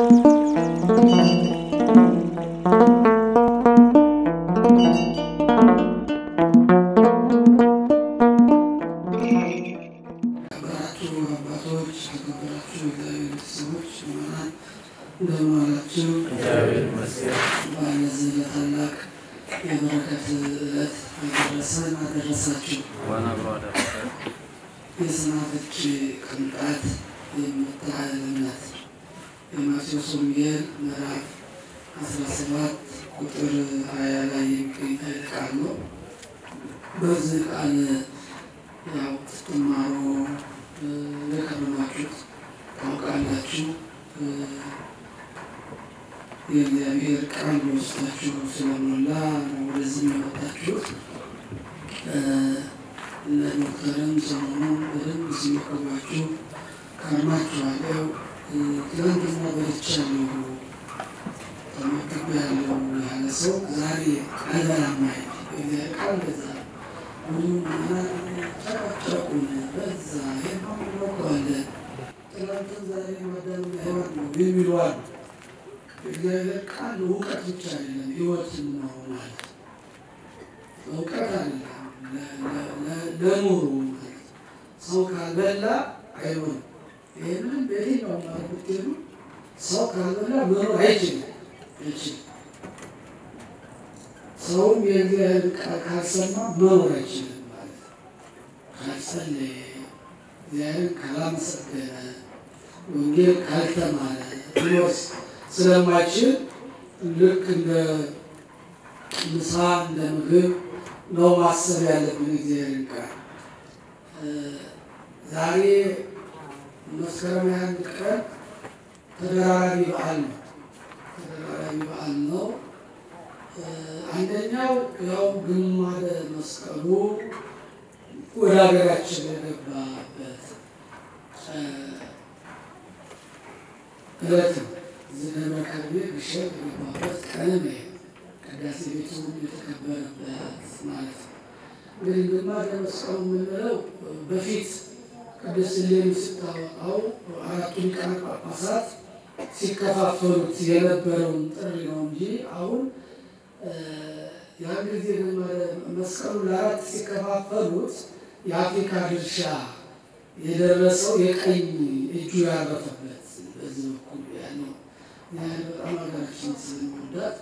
የተከበራችሁ አባቶች፣ የተከበራችሁ እግዚአብሔር ቤተሰቦች ምዕመናን እንደምን ዋላችሁ? በዚህ ለታላቅ የበረከት ዕለት አደረሰን አደረሳችሁ። የሰናፍጭ ቅንጣት የምታህል እምነት የማቴዎስ ወንጌል ምዕራፍ 17 ቁጥር 20 ላይ የሚገኝ ኃይለ ቃል ነው። በዚህ ቃል ያው ስትማሩ የከረማችሁት ታውቃላችሁ። የእግዚአብሔር ቃል በውስጣችሁ ስለሞላ ነው ወደዚህ የመጣችሁት። ለዶክተርም ሰሞኑን በደንብ ሲመክሯችሁ ከርማችኋል። ያው ትናንትና በልቻለሁ ተመግቤያለሁ ያለ ሰው ዛሬ አይበላም አይደል? የእግዚአብሔር ቃል እንደዛ ነው። ብዙ ጨቀጨቁን በዛ ሄማለኳለን ትናንትን ዛሬ ማዳም ህይወት ነው የሚሉ አሉ። የእግዚአብሔር ቃል እውቀት ብቻ አይደለም ህይወትን ነው ማለት እውቀት አይደለም ለኑሮ ማለት ሰው ካልበላ አይሆንም። ይህንን በየትኛው ማለት ብትሄዱ ሰው ካልበላ መኖር አይችልም አይችልም። ሰውም የእግዚአብሔር ቃል ካልሰማ መኖር አይችልም ማለት ነው። ካልጸለየ፣ እግዚአብሔርን ካላመሰገነ፣ ወንጌል ካልተማረ ሊወስ ስለማይችል ልክ እንደ ምሳ እንደ ምግብ ነው ማሰብ ያለብን እግዚአብሔርን ቃል። ዛሬ መስከረም ሃያ አንድ ቀን ተደራራቢ በዓል ነው። ተደራራቢ በዓል ነው። አንደኛው ያው ግማደ መስቀሉ ወደ ሀገራችን የገባበት ዕለት ነው። ዝነበ ከርቤ ግሸን የገባበት ቀንም ይሄ ቅዳሴ ቤቱ የተከበረበት ማለት ነው። እንግዲህ ግማደ መስቀሉ የምንለው በፊት ቅድስት እሌኒ ስታወጣው አራቱ ሊቃነ ጳጳሳት ሲከፋፈሉት የነበረውን ጥሪ ነው እንጂ አሁን ያን ጊዜ መስቀሉ ለአራት ሲከፋፈሉት የአፍሪካ ድርሻ የደረሰው የቀኝ እጁ ያረፈበት በዚህ በኩል ያለው ያህል በጣም ሀገራችን ስለሚወዳት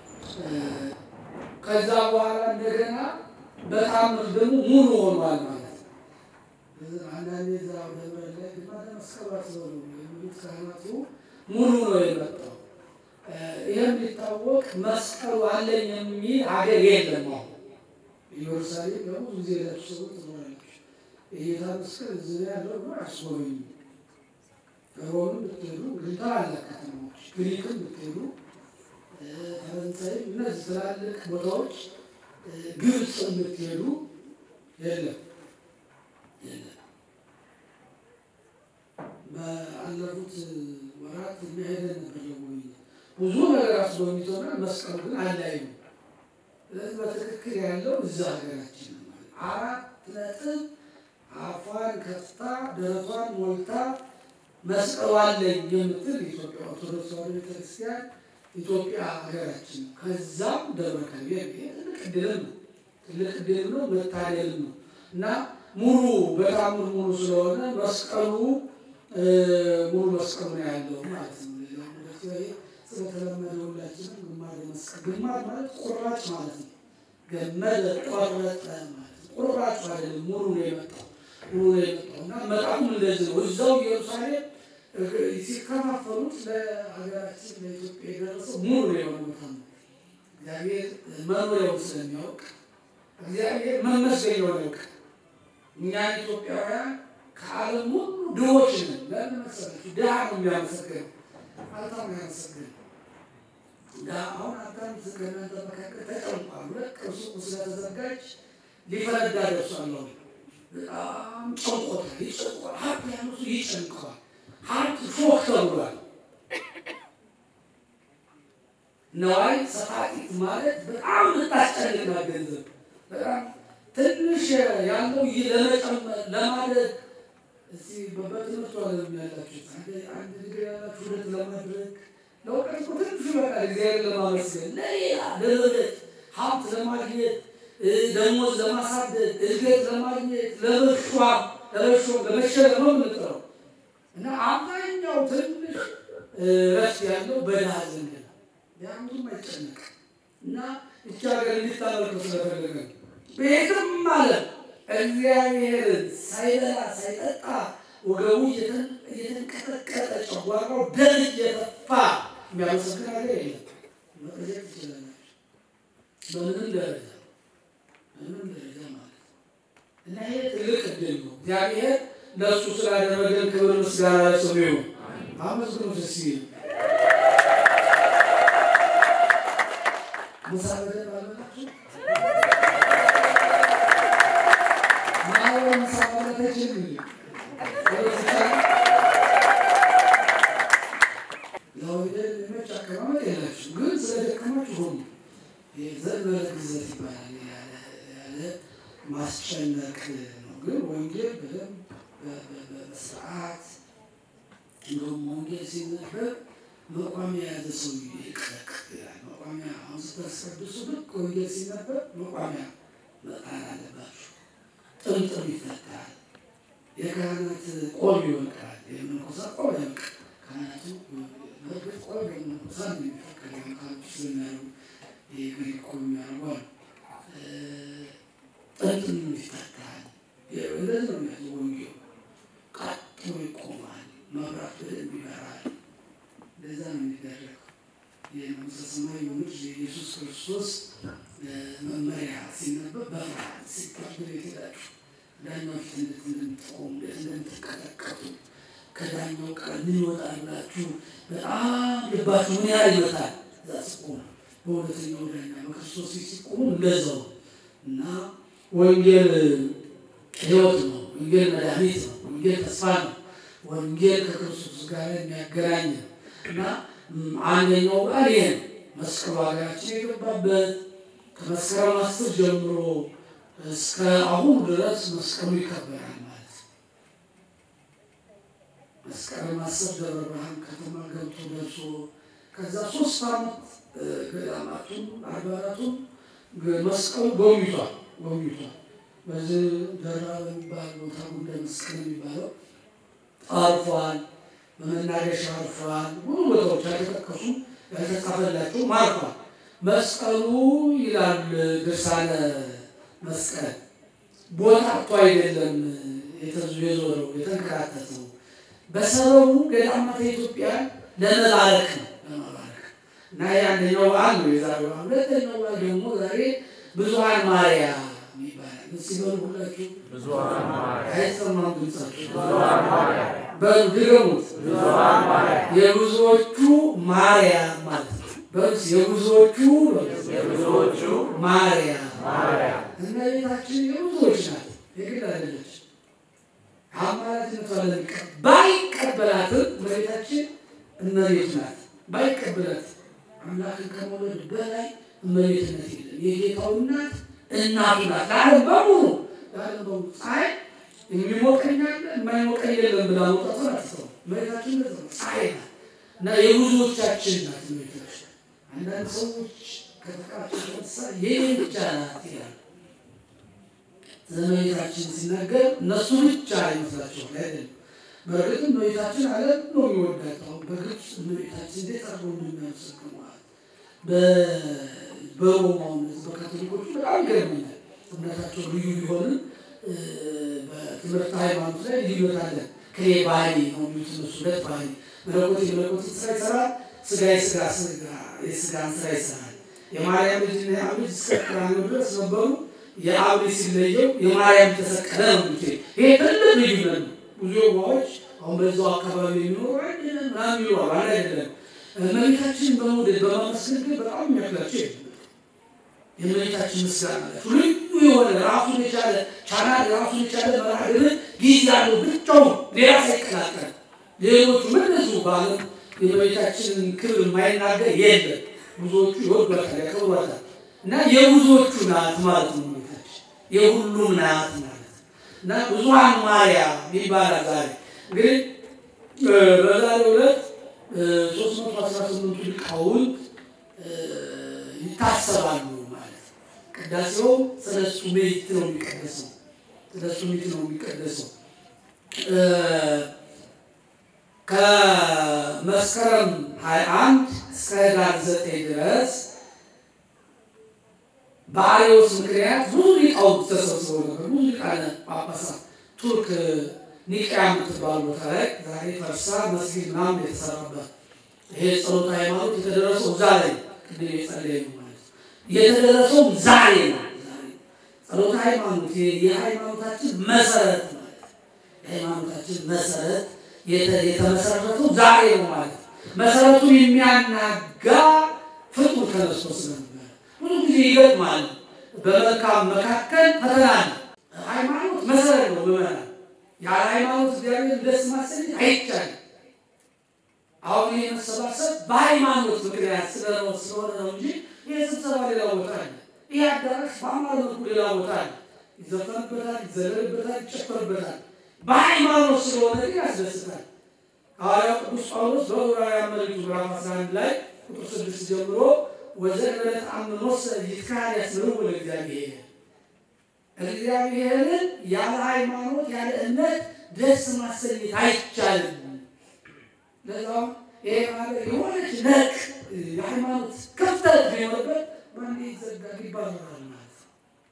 ከዛ በኋላ እንደገና በታምር ደግሞ ሙሉ ሆኗል ማለት ነው። አንዳንዴ ዛ ደብረ ላይ ግማደ መስቀሉ አትበሉ የሚሉት ካህናቱ ሙሉ ነው የመጣው። ይህም ሊታወቅ መስቀሉ አለኝ የሚል ሀገር የለም። አሁን ኢየሩሳሌም በብዙ ጊዜ ለብሱ ሰዎች ትኖራለች። የጌታ መስቀል እዚህ ያለው ነው አስጎበኙ። ሮም ብትሄዱ ግሪታ አለ ከተማዎች፣ ግሪክም ብትሄዱ ፈረንሳይም፣ እነዚህ ትላልቅ ቦታዎች ግብፅ ብትሄዱ የለም የለም። በአለፉት ወራት የሚሄደን ነበር ለጎብኝት ብዙ ነገር አስጎብኝቶናል። መስቀሉ ግን አላዩ። ስለዚህ በትክክል ያለው እዛ ሀገራችን ነው ማለት አራት ነጥብ አፏን ከፍታ ደረቷን ሞልታ መስቀሉ አለኝ የምትል ኢትዮጵያ ኦርቶዶክስ ተዋሕዶ ቤተክርስቲያን ኢትዮጵያ ሀገራችን ነው። ከዛም ደብረ ከርቤ ትልቅ ዕድልም ነው ትልቅ ዕድልም ነው መታደልም ነው እና ሙሉ በታምር ሙሉ ስለሆነ መስቀሉ ሙሉ መስቀሉ ነው ያለው ማለት ነው። ሌላው ስለተለመደ ሁላችንም ግማደ መስቀል ግማድ ማለት ቁራጭ ማለት ነው። ገመደ ቆረጠ ማለት ቁራጭ አይደለም፣ ሙሉ ነው የመጣው ሙሉ ነው የመጣው እና መጣሙ እንደዚህ ነው። እዛው ኢየሩሳሌም ሲከፋፈሉት ለሀገራችን ለኢትዮጵያ የደረሰው ሙሉ ነው የሆነ ቦታ ነው። እግዚአብሔር መኖሪያውን ስለሚያውቅ እግዚአብሔር መመስገኛውን ያውቅ። እኛ ኢትዮጵያውያን ከዓለም ሁሉ ድሆች ነን። ለምን መሰላችሁ? ድሃ ነው የሚያመሰግነው ሀብታም ያመሰግን አሁን ሀብታም ከእናንተ መካከል ተጨንቋል። ሁለት ቅርሱ ስለተዘጋጅ ሊፈነዳ ደርሷል። በጣም ጨንቆታል፣ ይጨንቋል። ሀብት ያለው ሰው ይጨንቀዋል። ሀብት ፎቅ ተብሏል። ነዋይ ሰፋጢት ማለት በጣም ልታስጨንቅና ገንዘብ በጣም ትንሽ ያለው ለመጨመር ለማለት እስቲ በትምህርቱ ዓለም ያላችሁት አንድ ዲግሪ ያላችሁ ሁለት ለማድረግ ለእውቀት እኮ ትንሹ ይበቃል። እግዚአብሔር ለማመስገን ለሌላ ለመብለት ሀብት ለማግኘት ደሞዝ ለማሳደግ እድገት ለማግኘት ለመሿም ለመሾም ለመሸለም ነው የምንጥረው እና አብዛኛው ትንሽ ረፍት ያለው በድሃ ዘንድ ነው። ያንዱም አይጨነቅ እና እቺ ሀገር እንዲታመልከው ስለፈለገ ነው። ቤትም ማለት እግዚአብሔርን ሳይበላ ሳይጠጣ ወገቡ እየተንቀጠቀጠ ጨጓራው ደም እየተፋ የሚያመሰግን ሀገር የለም። መጠየቅ ትችላላችሁ። በምንም ደረጃ በምንም ደረጃ ማለት ነው እና ይሄ ትልቅ እድል ነው። እግዚአብሔር ለእሱ ስላደረገን ክብር ምስጋና ለስሙ ይሁን። አመስግኑ ደስ ይል ምሳ በደንብ አልበላችሁ? ማህበረ ምሳ ማለት አይችልም እንዴ? ለወደድ የሚመች አቀማመጥ የላችሁ፣ ግን ስለደከማችሁ ሆኑ። ዘንበለ ግዘት ይባላል። ያለ ማስጨነቅ ነው። ግን ወንጌል በደንብ በስርዓት እንደውም ወንጌል ሲነበብ መቋሚያ የያዘ ሰው ይቅረቅ ይላል። መቋሚያ አሁን ስታስቀድሱ ልክ ወንጌል ሲነበብ መቋሚያ መጣል አለባችሁ። ጥምጥም ይፈታል። የካህናት ቆብ ይወልቃል። የመነኮሳት ቆብ ያልቃል። ካህናቱ በእርግጥ ቆብ የመነኮሳት ነው የሚፈቀደው ካህናቱ ስለሚያደርጉ የግሪክ ቆብ የሚያደርጉ አሉ። ጥምጥም ይፈታል። እንደዚህ ነው የሚያዘው ወንጌሉ። ቀጥ ብሎ ይቆማል። መብራት በደንብ ይበራል። እንደዛ ነው የሚደረገው። የመንግሥተ ሰማይ የሆኑት የኢየሱስ ክርስቶስ መመሪያ ሲነበብ በፍርሃት ሲታገል የተዳችሁ ዳኛው ፊት እንዴት እንደምትቆሙ እንዴት እንደምትቀጠቀጡ ከዳኛው ቃል ምን ይወጣል ብላችሁ በጣም ልባችሁ ምን ያህል ይመታል። እዛ ስቆሙ በሁለተኛው ዳኛ በክርስቶስ ፊት ሲቆሙ እንደዛው እና ወንጌል ሕይወት ነው። ወንጌል መድኃኒት ነው። ወንጌል ተስፋ ነው። ወንጌል ከክርስቶስ ጋር የሚያገናኝ ነው እና አንደኛው ቃል ይሄ ነው። መስቀሉ ሀገራችን የገባበት ከመስከረም አስር ጀምሮ እስከ አሁን ድረስ መስቀሉ ይከበራል ማለት ነው። መስከረም አስር ደብረ ብርሃን ከተማ ገብቶ ደርሶ ከዛ ሶስት ዓመት ገዳማቱን አድባራቱን መስቀሉ ጎብኝቷል ጎብኝቷል። በዚህ ደራ በሚባል ቦታ ጉዳይ መስቀል የሚባለው አርፏል። በመናገሻ አርፏል። ብዙ ቦታዎች ያልተጠቀሱ ያልተጻፈላቸው ማርፏል። መስቀሉ ይላል ድርሳነ መስቀል ቦታ አጥቶ አይደለም የተዙ የዞረው የተንከራተተው በሰበቡ ገዳማተ ኢትዮጵያ ለመባረክ ነው ለመባረክ እና የአንደኛው በዓል ነው የዛሬው። ሁለተኛው በዓል ደግሞ ዛሬ ብዙኃን ማርያም ይባላል። ሲበሉ ሁላችሁ አይሰማም ድምጻችሁ በድገሙት የብዙዎቹ ማርያም ማለት ነው። በስ የብዙዎቹ የብዙዎቹ ማርያም ማርያም እመቤታችን የብዙዎች ናት፣ የግል አይደለች። አማላጅነቷ ለሚቀ ባይቀበላትም እመቤታችን እመቤት ናት። ባይቀበላት አምላክን ከመውለድ በላይ እመቤትነት የለም። የጌታው እናት እናቱ ናት። ለዓለም በሙሉ ለዓለም በሙሉ ፀሐይ የሚሞቀኝ አለ የማይሞቀኝ የለም ብላ መውጣቷ አትተው። እመቤታችን እንደዛ ነው፣ ፀሐይ ናት እና የብዙዎቻችን ናት እመቤታችን። አንዳንድ ሰዎች ከተቃቸው የተነሳ የኔ ብቻ ናት ይላል። እመቤታችን ሲናገር እነሱ ብቻ ይመስላቸዋል። አይደለም። በእርግጥ እመቤታችን ዓለም ነው የሚወዳት። አሁን በግብፅ እመቤታችን እንዴት አድርገው እንደሚያመሰግኗት በሮማው እነዚህ በካቶሊኮቹ በጣም ይገርመኛል። እምነታቸው ልዩ ቢሆንም በትምህርት ሃይማኖት ላይ ልዩነት አለ። ክሬ ባህሪ ነው የሚሉት እነሱ ሁለት ባህሪ መለኮት የመለኮትን ስራ ይሰራል፣ ስጋ የስጋ የስጋን ስራ ይሰራል። የማርያም ልጅና የአብ ልጅ እስከ ቀራንዮ ድረስ ነበሩ። የአብ ልጅ ሲለየው የማርያም ተሰቀለ ነው የሚሉት። ይሄ ትልቅ ልዩነት ነው። ብዙ የዋዎች አሁን በዛው አካባቢ የሚኖሩ አይደለም ምናምን ይሏል። አንድ አይደለም። እመቤታችንን በመውደድ በማመስገን ግን በጣም የሚያክላቸው የለም። የእመቤታችን ምስጋና አላቸው። ልዩ የሆነ ራሱን የቻለ ቻናል ራሱን የቻለ መርሃ ግብር ጊዜ ያለው ብቻውን ሌላ ሳይቀላቀል ሌሎቹ ምንዙ በዓለም የእመቤታችንን ክብር የማይናገር የለም። ብዙዎቹ ይወዷታል፣ ያከብሯታል እና የብዙዎቹ ናት ማለት ነው። እመቤታችን የሁሉም ናት ማለት ነው እና ብዙኃን ማርያም ይባላል። ዛሬ እንግዲህ በዛሬው ዕለት ሶስት መቶ አስራ ስምንቱ ሊቃውንት ይታሰባሉ ማለት ነው። ቅዳሴው ሰለስቱ ምዕት ነው የሚቀደሰው ሰለስቱ ምዕት ነው የሚቀደሰው ከመስከረም 21 እስከ ህዳር 9 ድረስ በአርዮስ ምክንያት ብዙ ሊቃውንት ተሰብስበው ነበር። ብዙ ሊቃነ ጳጳሳት ቱርክ ኒቅያ የምትባል ቦታ ላይ ዛሬ ፈርሳ መስጊድ ምናምን የተሰራበት ይሄ ጸሎተ ሃይማኖት የተደረሰው ዛሬ ቅድም የጸለየ ማለት የተደረሰውም ዛሬ ነው። ጸሎተ ሃይማኖት የሃይማኖታችን መሰረት ማለት የሃይማኖታችን መሰረት የተመሰረተው ዛሬ ነው ማለት መሰረቱን የሚያናጋ ፍጡር ተነስቶ ስለነበረ ብዙ ጊዜ ይገጥማል። በመልካም መካከል ፈተና ነው። ሃይማኖት መሰረት ነው። ምዕመናን ያለ ሃይማኖት እግዚአብሔር ደስ ማሰኘት አይቻልም። አሁን ይህ መሰባሰብ በሃይማኖት ምክንያት ስለሆነ ስለሆነ ነው እንጂ ይህ ስብሰባ ሌላ ቦታ አለ። ይህ አዳራሽ በአማር መልኩ ሌላ ቦታ አለ። ይዘፈንበታል፣ ይዘለልበታል፣ ይጨፈርበታል። በሃይማኖት ስለሆነ ግን ያስደስታል። ሐዋርያው ቅዱስ ጳውሎስ በዕብራውያን መልእክቱ ምዕራፍ 11 ላይ ቁጥር 6 ጀምሮ ወዘእንበለ ተአምኖሰ ይትካህያስምርዎ ለእግዚአብሔር እግዚአብሔርን ያለ ሃይማኖት ያለ እምነት ደስ ማሰኘት አይቻልም። ለዛውም ይሄ ማለት የሆነች ነቅ የሃይማኖት ክፍተት ቢኖርበት ማን ይዘጋል ይባላል ማለት ነው።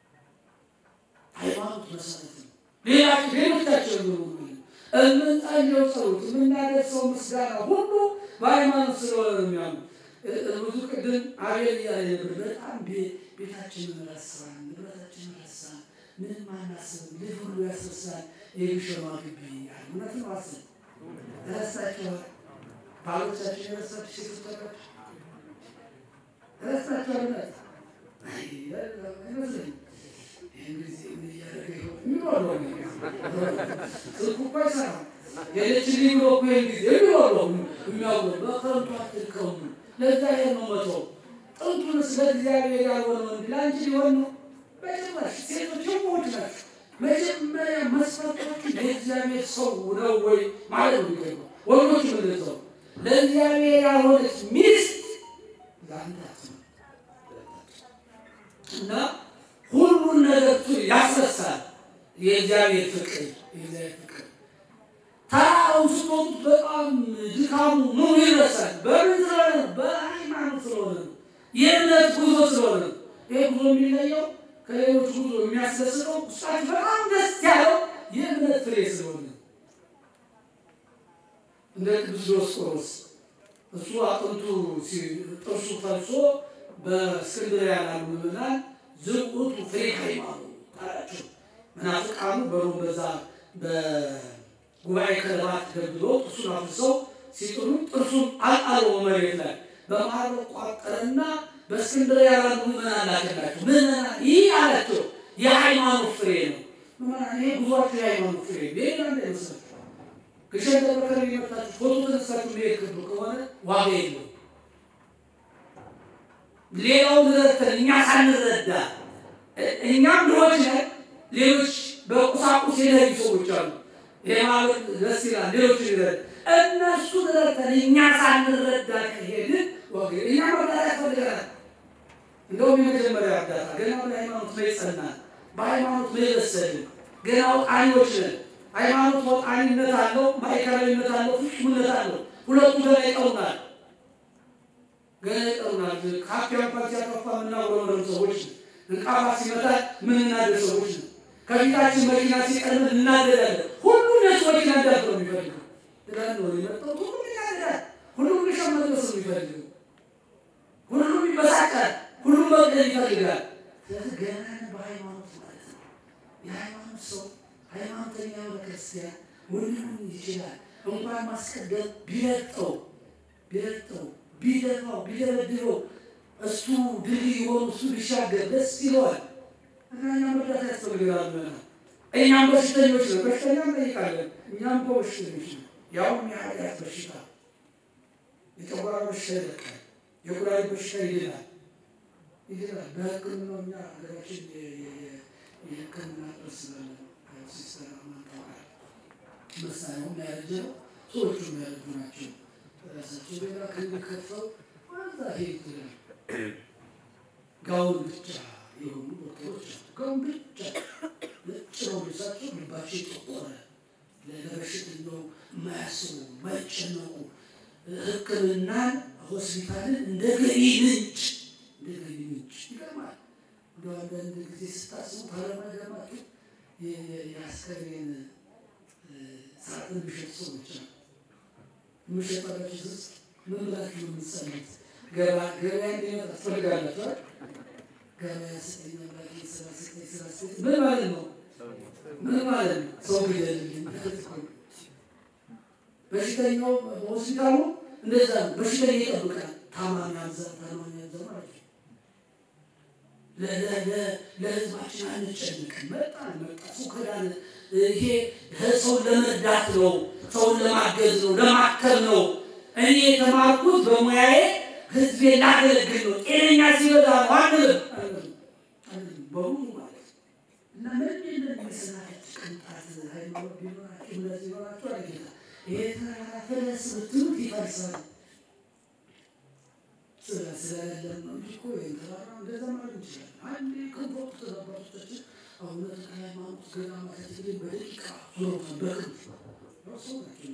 ሃይማኖት መሰረት ነው። ሌላ ሌሎቻቸው የምንጸልየው ጸሎት የምናደርሰው ምስጋና ሁሉ በሃይማኖት ስለሆነ ነው የሚያምኑ ብዙ ቅድም አቤል እያለ ነበር። በጣም ቤታችንን ረሳን፣ ንብረታችንን ረሳን፣ ምንም አናስብም፣ ልጅ ሁሉ ያስረሳል። የግሸማ ግቢ ያለ እውነት ነው። አስብ ረሳቸዋል። ባሎቻችን የረሳች ሴቶች ተቀች ረሳቸዋል። እውነት አይመስለኝም። ይህን ጊዜ እያደረገ የሚኖረው ስልኩ እኮ አይሰራም። የለችልኝ ብሎ እኮ ይህን ጊዜ የሚኖረው የሚያውቀው በከንቱ አትድከሙ ለዛ ይሄን ነው መተው። ጥንቱን ስለ እግዚአብሔር ያልሆነ ወንድ ለአንቺ ሊሆን ነው። በጭራሽ ሴቶች የሞች ናቸው። መጀመሪያ መስፈርታችሁ ለእግዚአብሔር ሰው ነው ወይ ማለት ነው የሚገባው። ወንዶች ምንድነው ለእግዚአብሔር ያልሆነች ሚስት ለአንተ እና ሁሉን ነገር ያስረሳል። የእግዚአብሔር ፍቅር የእግዚአብሔር ፍቅር ተራራውን ስትወጡት በጣም ድካሙ ምኑ ይረሳል። በምን ስለሆነ ነው? በሃይማኖት ስለሆነ ነው። የእምነት ጉዞ ስለሆነ ነው። ይህ ጉዞ የሚለየው ከሌሎች ጉዞ የሚያስደስተው ውስጣችሁ በጣም ደስ ያለው የእምነት ፍሬ ስለሆነ ነው። እንደ ቅዱስ ዲዮስቆሮስ እሱ አጥንቱ ጥርሱ ፈልሶ በእስክንድርያ ያሉ ምዕመናን ዝውቱ ፍሬ ሃይማኖት አላቸው። መናፍቃኑ በሮም በዛ ጉባኤ ከለባት ገብሎ ጥርሱን አፍሰው ሲጥሉ ጥርሱን አልጣለው መሬት ላይ በመሀል ቋጠረና በእስክንድርያ ያሉ ምዕመናን ላከላቸው። ምዕመናን ይህ አላቸው የሃይማኖት ፍሬ ነው። ምዕመናን ይሄ ጉዟቸው የሃይማኖት ፍሬ ሌላ እንዳይመስላችሁ። ግሸን ደብረ ከርቤ መጣችሁ ፎቶ ተነሳችሁ መሄድ ክብሩ ከሆነ ዋጋ የለው። ሌላውን ረድተን እኛ ሳንረዳ እኛም ድሆች ነን። ሌሎች በቁሳቁስ የለዩ ሰዎች አሉ። ይሄ ማለት ደስ ይላል። ሌሎች ይረድ እነሱ ረድተን እኛ ሳንረዳ ከሄድን እኛ መርዳት ያስፈልገናል። እንደውም የመጀመሪያ እርዳታ ገና በሃይማኖት ላይ ጸናን፣ በሃይማኖት ላይ በሰልን፣ ገና ወጣኒዎች ነን። ሃይማኖት ወጣኒነት አለው፣ ማዕከላዊነት አለው፣ ፍጹምነት አለው። ሁለቱ ገና ይቀሩናል፣ ገና ይቀሩናል። ካፊያ እንኳን ሲያጠፋ የምናጉረመረም ሰዎች ነን። እንቃፋ ሲመታል ምን እናደር ሰዎች ነን። ከፊታችን መኪና ሲቀርብ እናደዳለን። ሁሉም የሱ መኪና እንዳት ነው የሚፈልገው ትላል ነው የመጣው። ሁሉም ይናደዳል። ሁሉም ልሻ መድረስ ነው የሚፈልገው። ሁሉም ይበሳጫል። ሁሉም መቅደል ይፈልጋል። ስለዚህ ገና በሃይማኖት ማለት ነው። የሃይማኖት ሰው ሃይማኖተኛ የሆነ ክርስቲያን ሁሉም ይችላል። እንኳን ማስቀደም ቢረጠው ቢረጠው ቢደፋው ቢደበድበው እሱ ድልድይ ሆኖ እሱ ቢሻገር ደስ ይለዋል። እና እኛ መርዳት ያስፈልገናል። እኛም በሽተኞች ነው፣ በሽተኛ እንጠይቃለን። እኛም እኮ በሽተኞች ነው። ያውም የኃጢአት በሽታ የጨጓራ በሽታ ይለቃል፣ የኩላሊት በሽታ ይድናል ይድናል። በሕክምናው እኛ ሀገራችን የሕክምና ጥርስ ሲስተር ማንታወቃል መሳሪያውም ያረጀ ነው፣ ሰዎቹም ያረጁ ናቸው። ራሳቸው ሌላ ክንድ ከፍተው ወዛ ሄድ ይላል። ጋውን ብቻ የሆኑ ዶክተሮች አሉ። ጋውን ብቻ ነጭ ነው ልብሳቸው፣ ልባቸው የጠቆረ ለበሽተኛው የማያስቡ የማይጨነቁ ሕክምናን ሆስፒታልን እንደ ገቢ ምንጭ እንደ ገቢ ምንጭ ይገርማል። እንደ አንዳንድ ጊዜ ስታስቡ ታለማገማቸው የአስከሬን ሳጥን የሚሸጡ ሰዎች አሉ። የምሸጠላችሁ ስስ ምን ብላችሁ ነው የምትጸሉት? ገበያ እንዲመጣ ትፈልጋላችሁ። ገበያ ስጠኝ አምላኬ፣ ስራ ስጠኝ፣ ስራ ስጠኝ። ምን ማለት ነው? ምን ማለት ነው? ሰው ግደልልኝ። በሽተኛው በሆስፒታሉ እንደዛ ነው። በሽተኛ ይጠብቃል። ታማሚ አብዛ፣ ታማሚ አብዛ ማለት ነው። ለህዝባችን አንጨንቅም። መጣ መጣ ሰው ከዳነ ይሄ ሰውን ለመርዳት ነው፣ ሰውን ለማገዝ ነው፣ ለማከም ነው። እኔ የተማርኩት በሙያዬ ህዝቤ ላገለግል ነው። ጤነኛ ሲበዛ ነው አንልም በሙሉ ማለት እና ምንድን ነው የመሰናከል ቅንጣት ሃይማኖት ቢኖራቸው እምነት ቢኖራቸው አለጌታ ይሄ ተራራ ፈለስ ብትሉት ይፈርሳል። ስለ ስለሌለን ነው እንጂ እኮ ይህን ተራራ እንደዛ ማለት እንችላለን። አንዴ ከንፎቱ ተዛባቶቻችን አሁን ሃይማኖት ገዳማት ግን በደቂቃ ዞሮታል በክንፍ ሰው ናቸው።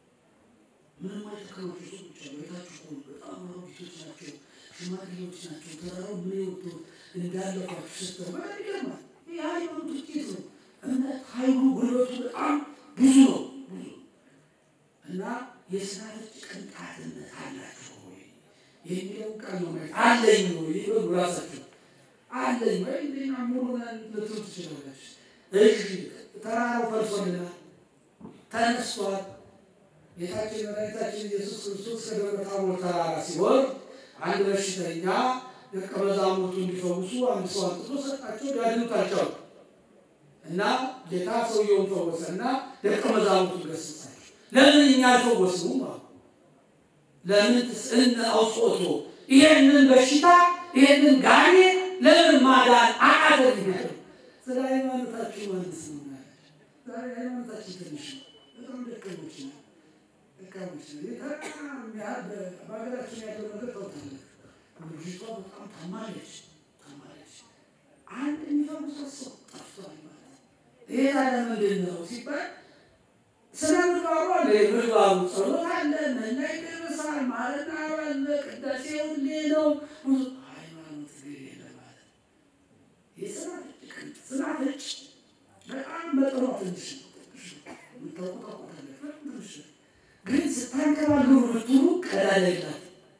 ምንም አይጠቀማቸው ሰዎች አሉ። ቤታችሁ እኮ በጣም አሮጊቶች ናቸው፣ ሽማግሌዎች ናቸው። ተራራው ምን ወጥቶ እንዳለፏችሁ ስትል በጣም ይገርማል። ይህ ሃይማኖት ውጤት ነው። እምነት ኃይሉ ጉልበቱ በጣም ብዙ ነው ብዙ እና የስናፍጭ ቅንጣትነት አላችሁ ወይ የሚለው ቃል ነው ማለት አለኝ ወይ ይበሉ ራሳችሁ አለኝ ወይ እንደኛ ሙሉናን ልትሉ ትችላላችሁ። እሺ ተራራው ፈርሶልናል፣ ተነስቷል። ጌታችን መድኃኒታችን ኢየሱስ ክርስቶስ ከደብረ ታቦር ተራራ ሲወርድ አንድ በሽተኛ ደቀ መዛሙርቱ እንዲፈውሱ አንድ ሰው አንጥቶ ሰጣቸው። ሊያድኑት አልቻሉም እና ጌታ ሰውየውን ፈወሰ እና ደቀ መዛሙርቱን ገሰጻቸው። ለምን እኛ አልፈወስነውም አሉ። ለምን ትስእነ አውጽኦቶ ይሄንን በሽታ ይሄንን ጋኔ ለምን ማዳን አቃተልኛል? ስለ ሃይማኖታችሁ ማንስ ነው ዛሬ ሃይማኖታችን ትንሽ ነው። በጣም ደቀሞች ነው ደቀሞች ነው። በሀገራችን ያለው ነገር ታውቃላችሁ። ልጅቷ በጣም ታማለች ታማለች። አንድ የሚፈውሳት ሰው ጠፍቷል ማለት ነው። ይሄ ታዲያ ምንድን ነው ሲባል ስነ ምግባሩ አለ። የምግባሩ ጸሎት አለ፣ መና ይደረሳል፣ ማለዳ አለ፣ ቅዳሴ ሁሌ ነው። ብዙ ሃይማኖት ግን የለ ማለት ነው። የስናፍጭ ቅንጥ ስናፍጭ በጣም መጠኗ ትንሽ ነው። የምታውቁ ታውቁታላችሁ። በጣም ትንሽ ነው። ግን ስታንከባሉ ብትሉ ቀዳዳ የላት።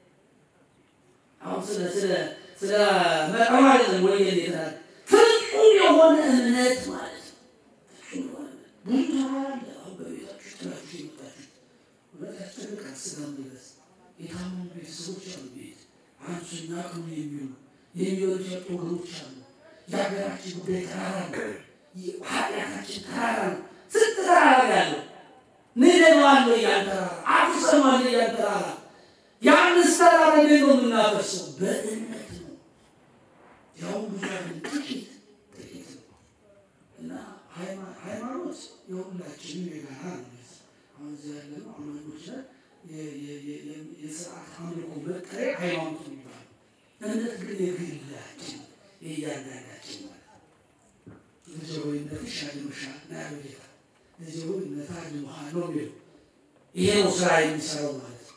አሁን ስለ ስለ ስለ መጠኗ አይደለም ወይ ይላል። ፍጹም የሆነ እምነት ማለት ነው። ፍጹም የሆነ ብዙ ተራራ አለ። አሁን በቤታችሁ ጥላችሁ የመጣችሁ እውነት ያስጨንቃል። ስጋ ድረስ የታመሙ ቤተሰቦች አሉ። ቤት አንሱኛ ቅሙ የሚሉ የሚወዱ ያጡ ወገኖች አሉ። የሀገራችን ጉዳይ ተራራ ነው። ኃጢአታችን ተራራ ነው። ስንት ተራራ ያለው ንደዋለሁ እያን ተራራ አፍርሰነዋል እያን ተራራ የአምስት ተራራ እንዴት ነው የምናፈርሰው? በእምነት ነው። ያው ብዙ አይደለም፣ ጥቂት ጥቂት ነው እና ሃይማኖት የሁላችንም የጋራ ነው። አሁን እዚህ ያለ ነው አማኞች ላይ የስርዓት አምልኮ መጠሪያ ሃይማኖት ነው የሚባለው። እምነት ግን የግላችን የእያንዳንዳችን ማለት ነው። ልጄ ሆይ እምነትሽ አድኖሻል ነው ያለው ጌታ። ልጄ ሆይ እምነትህ አድኖሃል ነው የሚለው። ይሄ ነው ስራ የሚሰራው ማለት ነው።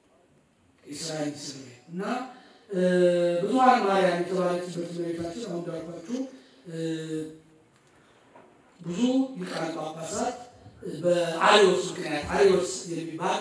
የስራ የሚሰራው እና ብዙኃን ማርያም የተባለችበት እመቤታችን አሁን እንዳልኳችሁ ብዙ ሊቃነ ጳጳሳት በአሪዎስ ምክንያት አሪዎስ የሚባል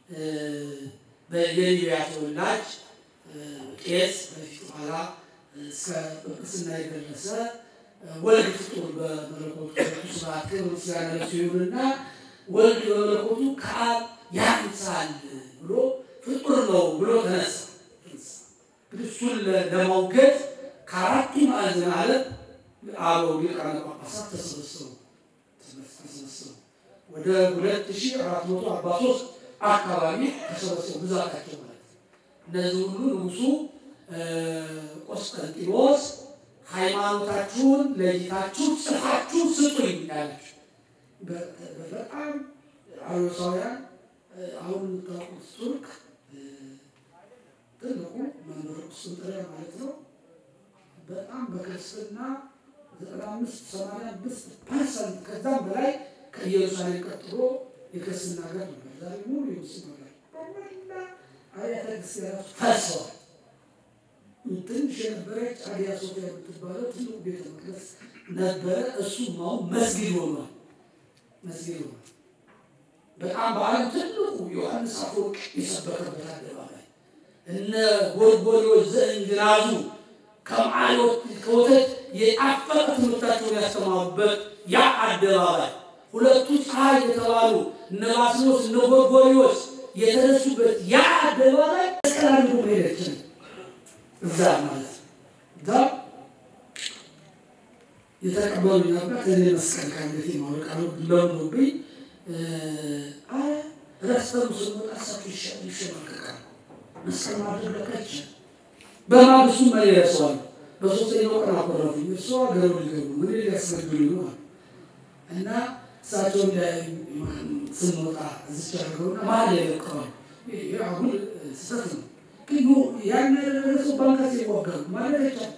የሊቢያ ተወላጅ ቄስ በፊት በኋላ እስከ ጵጵስና የደረሰ ወልድ ፍጡር በመለኮቱ ስብሐት ክብር ምስጋና ለእሱ ይሁንና ወልድ በመለኮቱ ከአብ ያንሳል ብሎ ፍጡር ነው ብሎ ተነሳ። እሱን ለማውገድ ከአራቱ ማዕዘን ዓለም አበው ሊቃነ ጳጳሳት ተሰበሰቡ ተሰበሰቡ ወደ ሁለት ሺህ አራት መቶ አርባ ሦስት አካባቢ ተሰበሰቡ ብዛታቸው ማለት ነው። እነዚህ ሁሉ ንጉሱ ቆስጠንጢኖስ ሃይማኖታችሁን ለይታችሁ ጽፋችሁ ስጡኝ ያላቸው በጣም አሮሳውያን አሁን የምታውቁት ቱርክ ትልቁ መንበረ ቁስጥንጥንያ ማለት ነው። በጣም በክርስትና ዘጠና አምስት ሰማንያ አምስት ፐርሰንት ከዛም በላይ ከኢየሩሳሌም ቀጥሎ የክርስትና ሀገር ነበር። ዛሬ ሙሉ የሙስሊም ሀገር በመላ አብያተ ክርስቲያናት ፈርሰዋል። ትንሽ የነበረች አጊያ ሶፊያ የምትባለው ትልቁ ቤተ መቅደስ ነበረ። እሱም አሁን መስጊድ ሆኗል። መስጊድ ሆኗል። በጣም በዓለም ትልቁ ዮሐንስ አፈወርቅ የሰበከበት አደባባይ እነ ጎርጎርዮስ ዘእንግናዙ ከማዮት ከወተት የጣፈጠ ትምህርታቸውን ያስተማሩበት ያ አደባባይ ሁለቱ ፀሐይ የተባሉ እነ ባስልዮስ እነ ጎርጎርዮስ የተነሱበት ያ አደባባይ ቀላሉ ሄደችን እዛ ማለት እዛ የተቀበሉኝ አባት እኔ መስቀል ካንገቴ ማወቅ ለምዶብኝ ረስተሩ ስንወጣ እሳቸው ይሸማቀቃሉ። መስቀል ማድረግ ለካች በማግስቱ መሪ ያሰዋል። በሶስተኛው ቀን አኮረፉኝ። እሱ ሀገሩ ሊገቡ ምን ሊያስገድሉኝ ነው እና እሳቸው ስንወጣ እዚች ያደርገውና መሀል ላይ ለቀዋል። አሁን ስህተት ነው፣ ግን ያን ያደረገ ሰው ባንካስ ይዋጋሉ ማለት አይቻልም።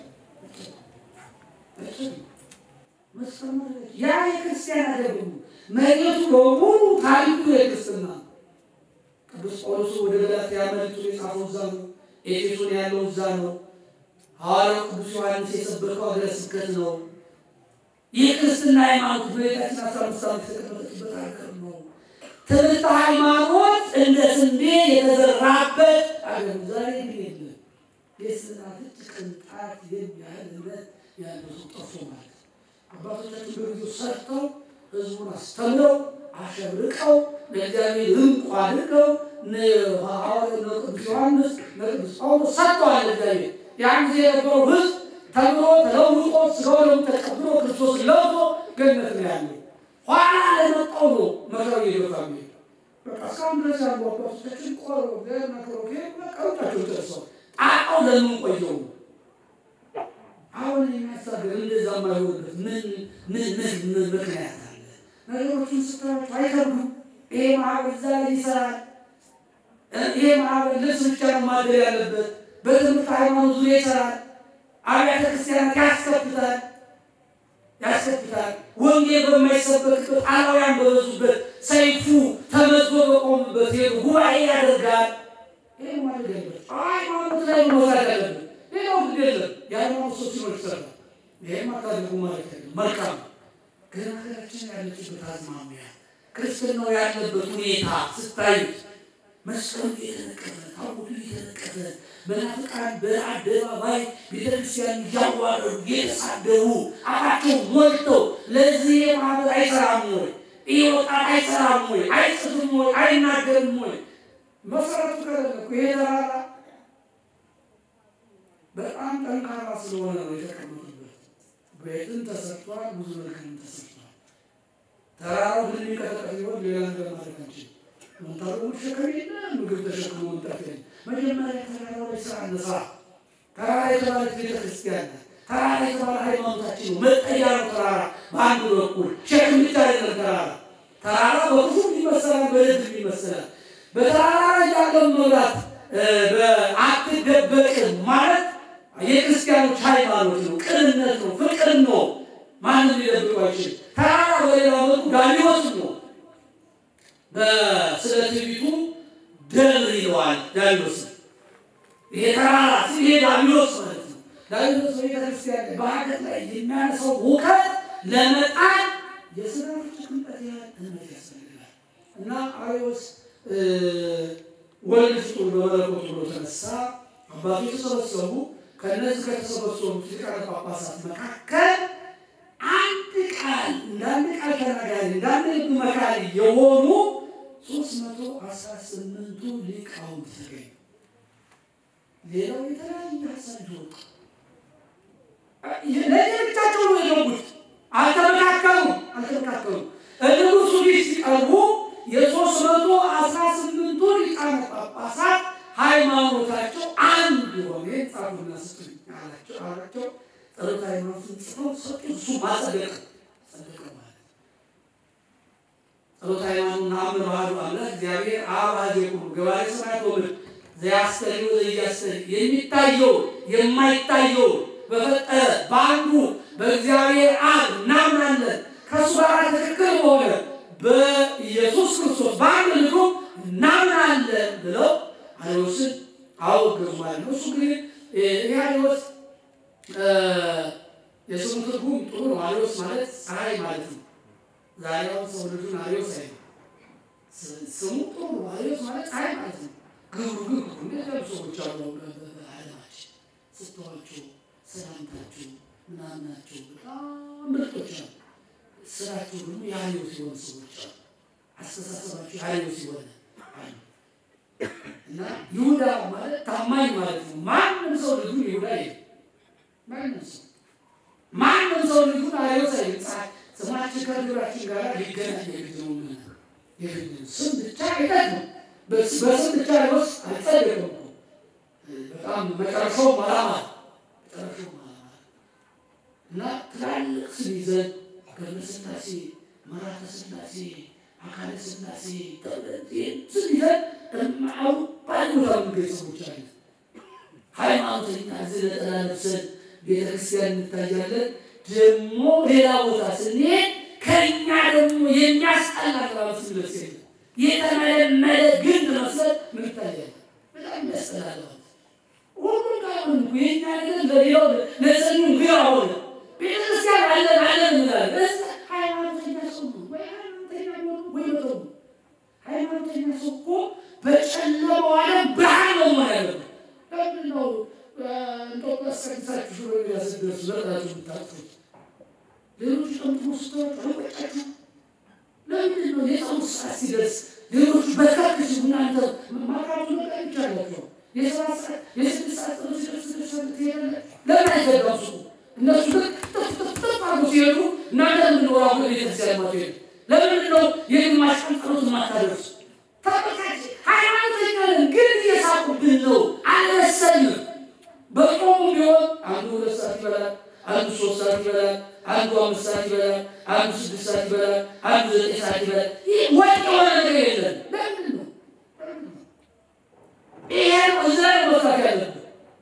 መስቀል ማለት ያ የክርስቲያን አይደለም። መሬቱ በሙሉ ታሪኩ የክርስትና ቅዱስ ጳውሎስ ወደ ገላትያ መልእክቱ የጻፈው እዛ ነው። ኤፌሶን ያለው እዛ ነው። ሐዋርያው ቅዱስ ዮሐንስ የሰበከው ሀገረ ስብከት ነው። የክርስትና ሃይማኖት በቤታችን አስራ አምስት ዓመት የተቀመጠችበት ሀገር ነው። ትምህርት ሃይማኖት እንደ ስንዴ የተዘራበት አገር ዛሬ ግን የለም። የስናፍጭ ቅንጣት የሚያህል እምነት ያለው ሰው ጠፍቶ ማለት አባቶቻችን በጊዜው ሰርተው ህዝቡን አስተምረው አሸብርቀው ለእግዚአብሔር እንቁ አድርገው ቅዱስ ዮሐንስ ቅዱስ ጳውሎስ ሰጥተዋል። እግዚአብሔር ያን ጊዜ የነበረው ህዝብ ተምሮ ተለውጦ ስጋው ደግሞ ተቀብሎ ክርስቶስ ለውጦ ገነት ነው ያለው። ኋላ ለመጣው ነው መከራው እየገፋ ሚሄድ በቃ እስካሁን ድረስ ያሉ አባቶቻችን ቆሮ መከሮ ቀሩታቸው ደርሰው ጣጣው ለምን ቆየው አሁን የሚያሳገር እንደዛ ማይሆንበት ምን ምን ምን ምክንያት አለ? ነገሮችን ስታዩት አይከብዱም። ይሄ ማህበር እዛ ላይ ይሰራል። ይሄ ማህበር ልብስ ብቻ ነው ማደር ያለበት። በትምህርት ሃይማኖት ዙሪያ ይሰራል። አብያተ ክርስቲያናት ያስከፍታል ያስከፍታል። ወንጌል በማይሰበክበት አላውያን በበዙበት ሰይፉ ተመዝጎ በቆሙበት ሄዱ ጉባኤ ያደርጋል። ይሄ ማድረግ ያለበት ሃይማኖት ላይ መውሳድ ያለበት ሌላው ግድ የለም። የሃይማኖት ሰው ሲኖር ይሰራል። ይህም አታድርጉ ማለት አይደለም። መልካም ግን ሀገራችን ያለችበት አዝማሚያ ክርስትናው ያለበት ሁኔታ ስታዩት መስቀሉ እየተነቀፈ ታቦቱ እየተነቀፈ መናፍቃን በአደባባይ ቤተክርስቲያን እያዋረዱ እየተሳደቡ አፋቸው ሞልተው ለዚህ ማህበር አይሰራም ወይ? ይህ ወጣት አይሰራም ወይ? አይጽፍም ወይ? አይናገርም ወይ? መሰረቱ ከለለኩ ይሄ ተራራ በጣም ጠንካራ ስለሆነ ነው የተቀመጡበት። ቤትም ተሰርቷል፣ ብዙ ነገርም ተሰርቷል። ተራራው ግን የሚቀጠቀጥ ቢሆን ሌላ ነገር ማድረግ አንችልም። መንታሩ ሸከም የለ ምግብ ተሸክሞ መምጣት የለ። መጀመሪያ ተራራው ላይ ስራ እንስራ። ተራራ የተባለች ቤተክርስቲያን ናት። ተራራ የተባለ ሃይማኖታችን ነው። መጠጊያ ነው ተራራ። በአንድ በኩል ሸክም ብቻ አይደለም ተራራ። ተራራ በክፉ ይመሰላል፣ በደግ ይመሰላል። በተራራ ላይ ያለውን መብላት አትደበቅም ማለት የክርስቲያኖች ሃይማኖት ነው፣ ቅንነት ነው፣ ፍቅር ነው። ማንም ሊደብቁ አይችልም። ተራራ በሌላ መልኩ ዳሊዎስ ነው። በስለ ትዕቢቱ ደብር ይለዋል ዳሊዎስ። ይሄ ተራራ ይሄ ዳሊዎስ ማለት ነው። ዳሊዎስ በቤተክርስቲያን በሀገር ላይ የሚያነሳው ውከት ለመጣል የስራዎች ቅንጠት ያህል እምነት ያስፈልጋል እና አሪዎስ ወልድ ፍጡር በመለኮት ብሎ ተነሳ። አባቶች ተሰበሰቡ። ከእነዚህ ከተሰበሰቡት ሊቃነ ጳጳሳት መካከል አንድ ቃል እንዳንድ ቃል ተናጋሪ እንዳንድ ልብ መካሪ የሆኑ ሶስት መቶ አስራ ስምንቱ ሊቃውንት ተገኙ። ሌላው የተለያየ ሀሳብ ይወጣ ለየብቻቸው ነው የገቡት። አልተመካከሉም አልተመካከሉም። ንጉሱ ፊት ሲቀርቡ የሶስት መቶ አስራ ስምንቱ ሊቃነ ጳጳሳት ሃይማኖታቸው አንድ የሆነ ጻፉና ስጡኝ አላቸው አላቸው። ጸሎተ ሃይማኖትን ጽፈው ሰጡ። እሱ ማጸደቅ ጸደቀ ማለት ጸሎተ ሃይማኖት ነአምን ባህዱ አምላክ እግዚአብሔር አብ አሐዜ ኩሉ ገባሬ ሰማያት ወምድር ዘያስተሪ ወዘያስተሪ የሚታየው የማይታየው በፈጠረ በአንዱ በእግዚአብሔር አብ እናምናለን። ከእሱ ጋር ትክክል በሆነ በኢየሱስ ክርስቶስ በአንድ ልጁ እናምናለን ብለው አሪዎስን አወገዙ ማለት ነው። እሱ ግን ይህ አሪዎስ የስሙ ትርጉም ጥሩ ነው። አሪዎስ ማለት ፀሐይ ማለት ነው። ዛሬ አሁን ሰው ልጁን አሪዎስ አይ ስሙ ጥሩ ነው። አሪዎስ ማለት ፀሐይ ማለት ነው። ግብሩ ግብሩ እንደዚህ ያሉ ሰዎች አሉ በዓለማችን ስትዋቸው፣ ሰላምታቸው፣ ምናምናቸው በጣም ምርጦች አሉ። ስራቸው ደግሞ የአሪዎስ የሆኑ ሰዎች አሉ። አስተሳሰባቸው የአሪዎስ የሆነ አሉ። እና ይሁዳ ማለት ታማኝ ማለት ነው። ማንም ሰው ልጁን ይሁዳ ይል ማንም ሰው ማንም ሰው ልጁን አሪዎስ አይል ስማችን ከግብራችን ጋር ሊገናኝ የግድ ነው። የግድ ነው። ስም ብቻ አይጠቅም። በስም ብቻ ሊወስ አልጸደቅም እኮ በጣም መጨረሻው ማላማ መጨረሻው ማላማ እና ትላልቅ ስም ይዘን ገብረ ሥላሴ፣ መራተ ሥላሴ፣ አካለ ሥላሴ ስም ይዘን እማው ባል ቦታ የምንገኝ ሰዎች አለ። ሃይማኖተኛ እዚህ ነጠላ ለብሰን ቤተክርስቲያን እንታያለን። ደግሞ ሌላ ቦታ ስንሄድ ከእኛ ደግሞ የሚያስጠላ አለባበስ ልብስ የለም። የተመለመለ ግንድ መሰል ምን ይታያል? በጣም የሚያስጠላ አለባበስ። ሁሉም ጋር ሆን የኛ ነገር ለሌላው ለሰኙ ግራ ሆነ። ቤተክርስቲያን አለን አለን እንላለን። ሃይማኖተኛ ሰው ነው ወይ ሃይማኖተኛ ሆኑ ወይ መተው ሃይማኖተኛ ሰው እኮ በጨለማው ዓለም ብርሃን ነው መሆን ያለበት። ለምንድን ነው እንጦጦስ ቀድሳችሁ ሽሮ ያስደርሱ ዘርጋችሁ የምታጥፉት? ሌሎች ጠምጥሞ ስታወጡ አይቆጫችሁ? ለምንድን ነው የጸሎት ሰዓት ሲደርስ ሌሎቹ በርካክ ሲሉ እናንተ ማቃቱ ነገር ይቻላቸው? የሰባት ሰዓት የስድስት ሰዓት ጸሎት ሲደርስ ደርሳለ ትሄዳለ። ለምን አይዘጋሱ? እነሱ ልክ ጥፍ ጥፍ ጥፍ አርጎ ሲሄዱ እናንተ ለምንድን ነው አሁን ቤተክርስቲያን ማትሄዱ? ለምንድን ነው የግማሽ ቀን ጸሎት ማታደርሱ? ተመልካች ሃይማኖተኛ ነን፣ ግን እየሳቁብን ነው። አልመሰልንም። በጾሙ ቢሆን አንዱ ሁለት ሰዓት ይበላል፣ አንዱ ሶስት ሰዓት ይበላል፣ አንዱ አምስት ሰዓት ይበላል፣ አንዱ ስድስት ሰዓት ይበላል፣ አንዱ ዘጠኝ ሰዓት ይበላል። ይህ ወጥ የሆነ ነገር የለም። ለምንድን ነው ይሄ ነው እዛ ላይ መስራት ያለብን?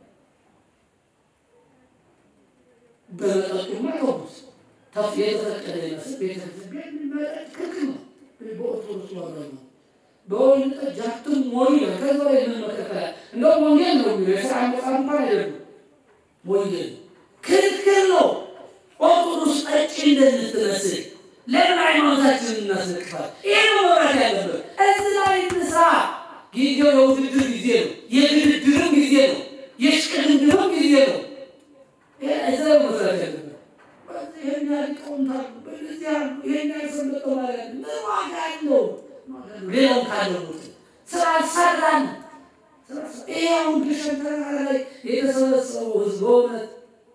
በመጠጡማ ተውት። ተፍ የተፈቀደ ይመስል ቤተክርስቲያን መጠጥ ክልክል ነው። በኦርቶዶክስ ዋጋ ነው በወይን ጠጅ አትሞሉ ይላል። ከዛ ላይ ምን መከከል እንደውም ወንጌል ነው የሚለው የስራ መጽሐፍ እንኳን አይደለም። ወንጌል ክልክል ነው። ኦርቶዶክስ ጠጪ እንደምትመስል ለምን ሃይማኖታችንን እናስነቅፋል? ይሄ ነው መብራት ያለበት። እዚህ ላይ እንስራ። ጊዜው የውድድር ጊዜ ነው። የድርድርም ጊዜ ነው። የሽቅድድርም ጊዜ ነው። እዛ ላይ መስራት ያለበት ይህን ያህል ሊቃውንት አሉ፣ በእነዚህ አሉ፣ ይህን ያህል ሰንበት ተማሪ አለ። ምን ዋጋ አለው? ሌላው ካለሙት ስላልሰራን ይሄ አሁን ግሸን ተራራ ላይ የተሰበሰበው ህዝብ በእውነት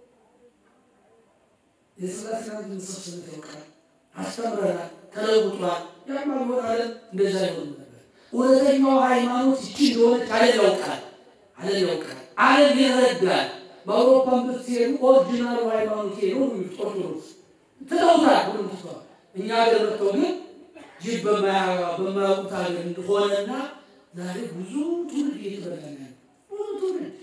የስላሴ መሰብሰብ ያውቃል። አስተምረናል፣ ተለውጧል። ያማ ቢሆን አለም እንደዛ ይሆን ነበር። እውነተኛው ሃይማኖት ይቺ እንደሆነች አለም ያውቃል፣ አለም ያውቃል፣ አለም ይረዳል። በአውሮፓን ብትሄዱ ኦሪጂናሉ ሃይማኖት ሄዶ ኦርቶዶክስ ትተውታል፣ ሁሉም ትተዋል። እኛ ሀገር መጥተው ግን ይህ በማያውቁት ሀገር እንደሆነና ዛሬ ብዙ ትውልድ እየተበላ ነው። ብዙ ትውልድ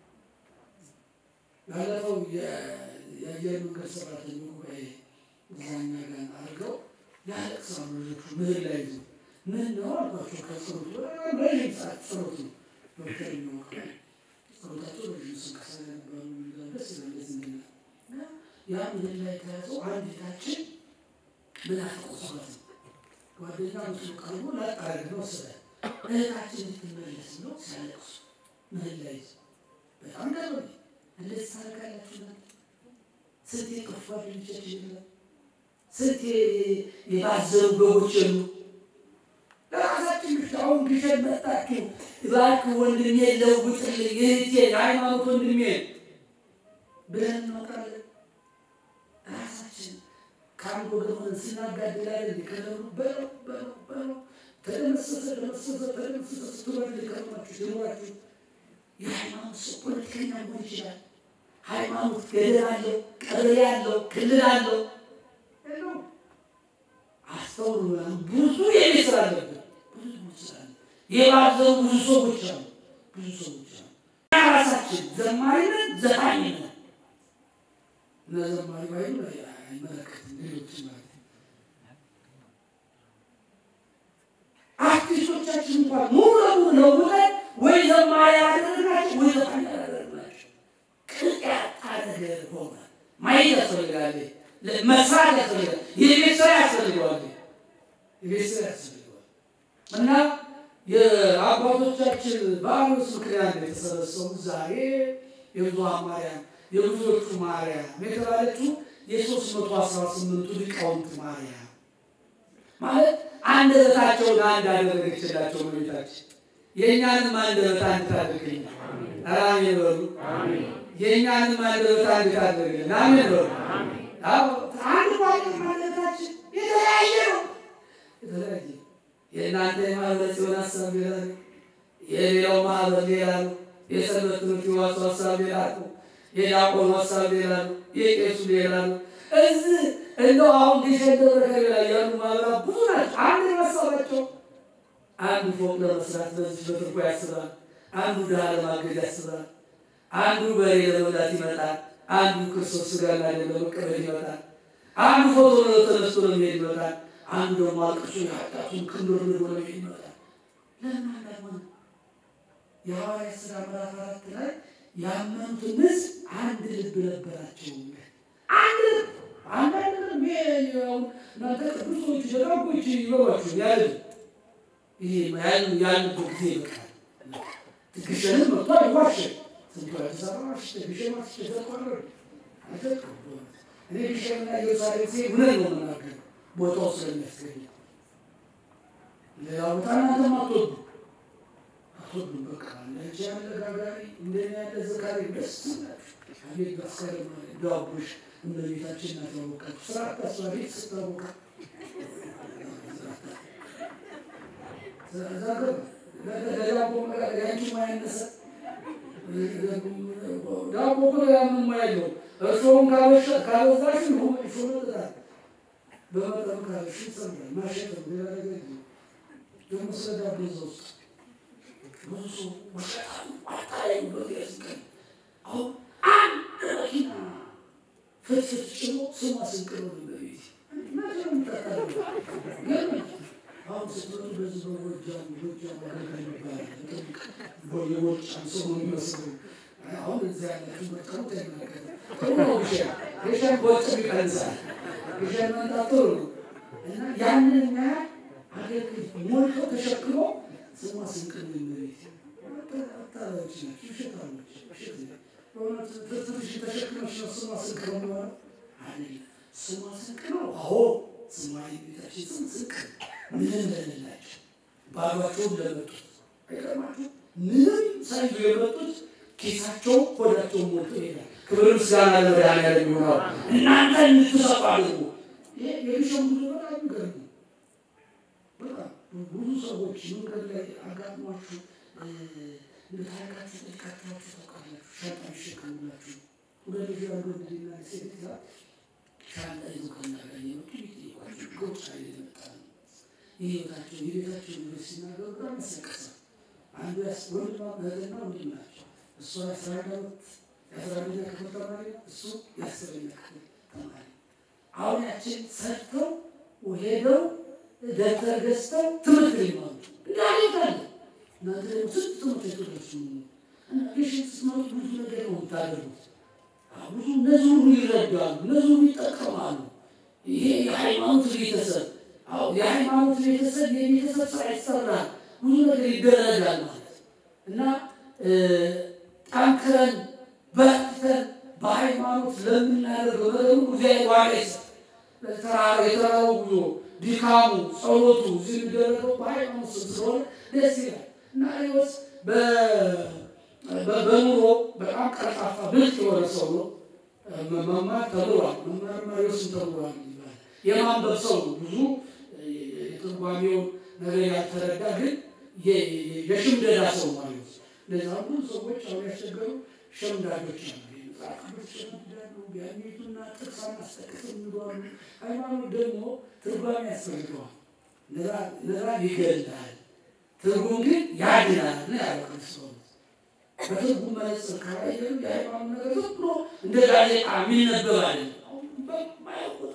ባለፈው የአየር መንገድ ሰራተኛ ጉባኤ እዛኛ ጋር አድርገው ያለቅሳሉ ልጆቹ ምህር ላይ ይዞ ምን ነው አልኳቸው። ከጸሎቱ ረዥም ሰዓት ጸሎት ነው ዶክተር የሚወቅ ጸሎታቸው ረዥም ስንቀሳ ነበሩ ደስ ይላል። እንደዚህ ያ ምህር ላይ ተያዘው አንድ ቤታችን ምን አፈቆሰበት ነው ጓደኛ ምስሉ ቀርቦ ላጣረግ ነው ስለ እህታችን ልትመለስ ነው ሲያለቅሱ ምህል ላይ በጣም ገርመ እንደዚህ ታደርጋላችሁ ና ስንት የጠፉ ጓደኞቻችን የለም ስንት የባዘሩ በጎች የሉ ለራሳችን ብቻ አሁን ግሸን መጣችሁ እባክህ ወንድሜ ለውጥልኝ እህቴ የሃይማኖት ወንድሜ ብለን እናውቃለን ራሳችን ከአንድ ወገን ሆነን ስናጋድላለን ሊከለሉ በለው በለው በለው ተደመሰሰ ተደመሰሰ ተደመሰሰ ስትበል ሊከርማችሁ ሲኖራችሁ የሃይማኖት ሰው ፖለቲከኛ መሆን ይችላል። ሃይማኖት ገደል አለው፣ ቀበሌ አለው፣ ክልል አለው። አስተውሉ ምናምን ብዙ የቤት ስራ አለብን። ብዙ ስራ አለ። የባዘሩ ብዙ ሰዎች አሉ። ብዙ ሰዎች አሉ። እኛ ራሳችን ዘማሪ ነን፣ ዘፋኝ ነን። እና ዘማሪ ባይሉ አይመለከትም ሌሎች ማለት ነው። አርቲስቶቻችን እንኳን ሙሉ ለሙሉ ለውጠን ወይ ዘማሪ ያደረግናቸው ወይ ዘፋኝ ያደረግናቸው ቅጥ ያጣ ነገር ሆነ። ማየት ያስፈልጋል፣ መስራት ያስፈልጋል፣ የቤት ስራ ያስፈልገዋል፣ የቤት ስራ ያስፈልገዋል እና የአባቶቻችን በዓመት ምክንያት ነው የተሰበሰቡት። ዛሬ የብዙኃን ማርያም የብዙዎቹ ማርያም የተባለችው የሶስት መቶ አስራ ስምንቱ ሊቃውንት ማርያም ማለት አንደበታቸውን አንድ አደረገችላቸው እመቤታችን። የእኛንም አንደበት አንድ ታደርግልን። አሜን በሉ። የእኛንም አንደበት አንድ ታደርግልን። አሜን በሉ። አንድ ማለት ማለታችን የተለያየ ነው። የተለያየ የእናንተ የማህበረ ጽዮን ሀሳብ ሌላ ነው። የሌላው ማህበር ሌላ ነው። የሰንበት ትምህርት ቤቱ ሀሳብ ሌላ ነው። የዲያቆኑ ሀሳብ ሌላ ነው። የቄሱ ሌላ ነው። እዚህ እንደው አሁን ግሸን ደብረ ከርቤ ላይ ያሉ ማህበራት ብዙ ናቸው። አንድ የመሰላቸው አንዱ ፎቅ ለመስራት በዚህ በትርኮ ያስባል። አንዱ ድሃ ለማገድ ያስባል። አንዱ በሬ ለመብላት ይመጣል። አንዱ ክርስቶስ ስጋና ደም ለመቀበል ይመጣል። አንዱ ፎቶ ተነስቶ ለመሄድ ይመጣል። አንዱ ደግሞ አልቅሶ የኃጢአቱን ክንዶር ንዶ ለመሄድ ይመጣል። ለምን አንዳሆነ የሐዋርያት ሥራ ምዕራፍ አራት ላይ ያመኑትን ሕዝብ አንድ ልብ ነበራቸው። አንድ ልብ አንዳንድ ልብ እናንተ ቅዱሶች ደጋጎች ይበሏችሁ ያለ ይሄ ያልንበት ጊዜ ይበቃል። ግሸንም መጥቶ አይዋሸ ስንቱ አዲስ አበባ ዋሽ ግሸን ዋሽ ተቆረር እኔ ግሸንና ኢየሩሳሌም ጊዜ እውነት ነው የምናገር ቦታው ስለሚያስገኝ ሌላ ቦታ እናንተም አትወዱ አትወዱም። በቃ እንደዚህ ያለ ጋጋሪ እንደኔ ያለ ዘካሪ ደስ ይላችሁ። አቤት ባስከረም ዳቦሽ እመቤታችን ናት ያወቃችሁ። ስራ አታስባ ቤት ስታወቃ ዳቦ ያንቺ ማያነሰ ዳቦ እኮ ያምን ያለው እርስዎም ካበዛሽ እሾ መጥጣል በመጠኑ ካለሽ ይጸምራል። ማሸት ነው ሌላ ነገር ደግሞ ስለ ዳቦ እዛ ውስጥ ብዙ ሰው ወሸጣሉ አታላይ በዚያስቀን አሁን አንድ መኪና ፍትፍት ጭኖ ስሟ ስንቅ ነው በቤት ግን አሁን ስትመጡ በዚህ በጎጃም ጎጃም አገልጋይ ይባላል የጎጃም ሰው ነው የሚመስለው። አሁን እዚያ ያላችሁ መጠሩት አይናገርም። ጥሩ ነው ግሸን ግሸን በወጭም ይቀንሳል። ግሸን መምጣት ጥሩ ነው እና ያንን ያህል አገልግል ሞልቶ ተሸክሞ ስሟ ስንቅ ነው የሚመሬት አታላዮች ናቸው፣ ውሸታሞች። ውሸት በእውነት ትንሽ ተሸክመሽ ነው ስሟ ስንቅ ነው የሚሆነው አይደለም። ስሟ ስንቅ ነው። አዎ ስሟ የቤታችን ስም ስንቅ ምንም ለሌላቸው ባሏቸውን ለመጡት አይቀርማችሁ ምንም ሳይዙ የመጡት ኪሳቸው ሆዳቸውን ሞልቶ ይሄዳል። ክብር ምስጋና ለመድኃኒዓለም ይሆናል። እናንተ እንድትሰጡ አድርጉ። ይሄ የግሸን ጉዞ በጣም ይገርም ነው። በጣም ብዙ ሰዎች መንገድ ላይ አጋጥሟችሁ ታሪካችሁ ጠይቃችኋችሁ ታውቃላችሁ። ሻንጣ ይሸከሙላችሁ ሁለት ልጅ አንዱ ልጅና ሴት ይዛ ሻንጣ ይዞ ከናገር የመጡ ይጠይቋችሁ ጎሳ የመጣ ነው የህይወታቸው የቤታቸው ነገር ሲናገሩ በጣም ያስለቅሳል። አንዱ ወንድማ እህትና ወንድም ናቸው። እሷ የአስራ አንድ ዓመት የአስራ አንደኛ ክፍል ተማሪ እሱ የአስረኛ ክፍል ተማሪ አሁን ያችን ሰርተው ሄደው ደብተር ገዝተው ትምህርት ሊማሩ እንዳሌታለ እናንተ ደግሞ ስንት ትምህርት የተደርሱ ግሽን ስትመጡ ብዙ ነገር ነው የምታደርጉት። ብዙ እነዚህ ሁሉ ይረዳሉ፣ እነዚህ ሁሉ ይጠቀማሉ። ይሄ የሃይማኖት ቤተሰብ አዎ የሃይማኖት ቤተሰብ የቤተሰብ ስራ ይሰራል፣ ብዙ ነገር ይደረጋል ማለት እና ጠንክረን በርትተን በሃይማኖት ለምናደርገው ነገር ሁሉ እግዚአብሔር ዋጋ ይሰጥ። የተራራው ጉዞ ድካሙ፣ ጸሎቱ እዚህ የሚደረገው በሃይማኖት ስም ስለሆነ ደስ ይላል እና ሪዎስ በኑሮ በጣም ቀርፋፋ ብልጥ የሆነ ሰው ነው። መማር ተምሯል። መማር ማሪዎስን ተምሯል ይባላል። የማንበብ ሰው ነው። ብዙ የትርጓሜውን ነገር ያልተረዳ ግን የሽምደዳ ሰው ማሪዎስ። ለዛ ብዙ ሰዎች አሁን ያስቸገሩ ሸምዳጆች አሉ። መጽሐፍ ቅዱስ ሸምዳሉ፣ ቢያኔቱና ጥቅስ አናስጠቅስ የሚሏሉ። ሃይማኖት ደግሞ ትርጓሜ ያስፈልገዋል። ንባብ ይገድላል፣ ትርጉም ግን ያድናል ነው ያለው ክርስቶስ። በትርጉም መነጽር ካላየን የሃይማኖት ነገር ዝም ብሎ እንደ ጋዜጣ የሚነበብ አይደለም። በማያውቁት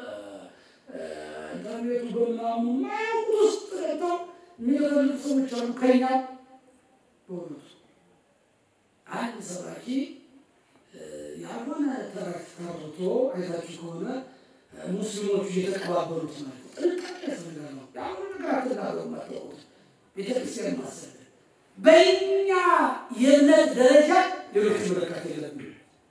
ኢንተርኔቱ በምናምኑ ማያውቁት ውስጥ ገብተው የሚፈልጉ ሰዎች አሉ። ከኛ በእውነቱ አንድ ሰባኪ ያልሆነ ተረት ተርቶ አይታችሁ ከሆነ ሙስሊሞቹ እየተቀባበሉት ማለት ነው። ጥንቃቄ ያስፈልጋል ነው ያሁኑ ነገር አትናገሩ ማታወቁት ቤተክርስቲያን ማሰለ በእኛ የእምነት ደረጃ ሌሎች መለካት የለብንም።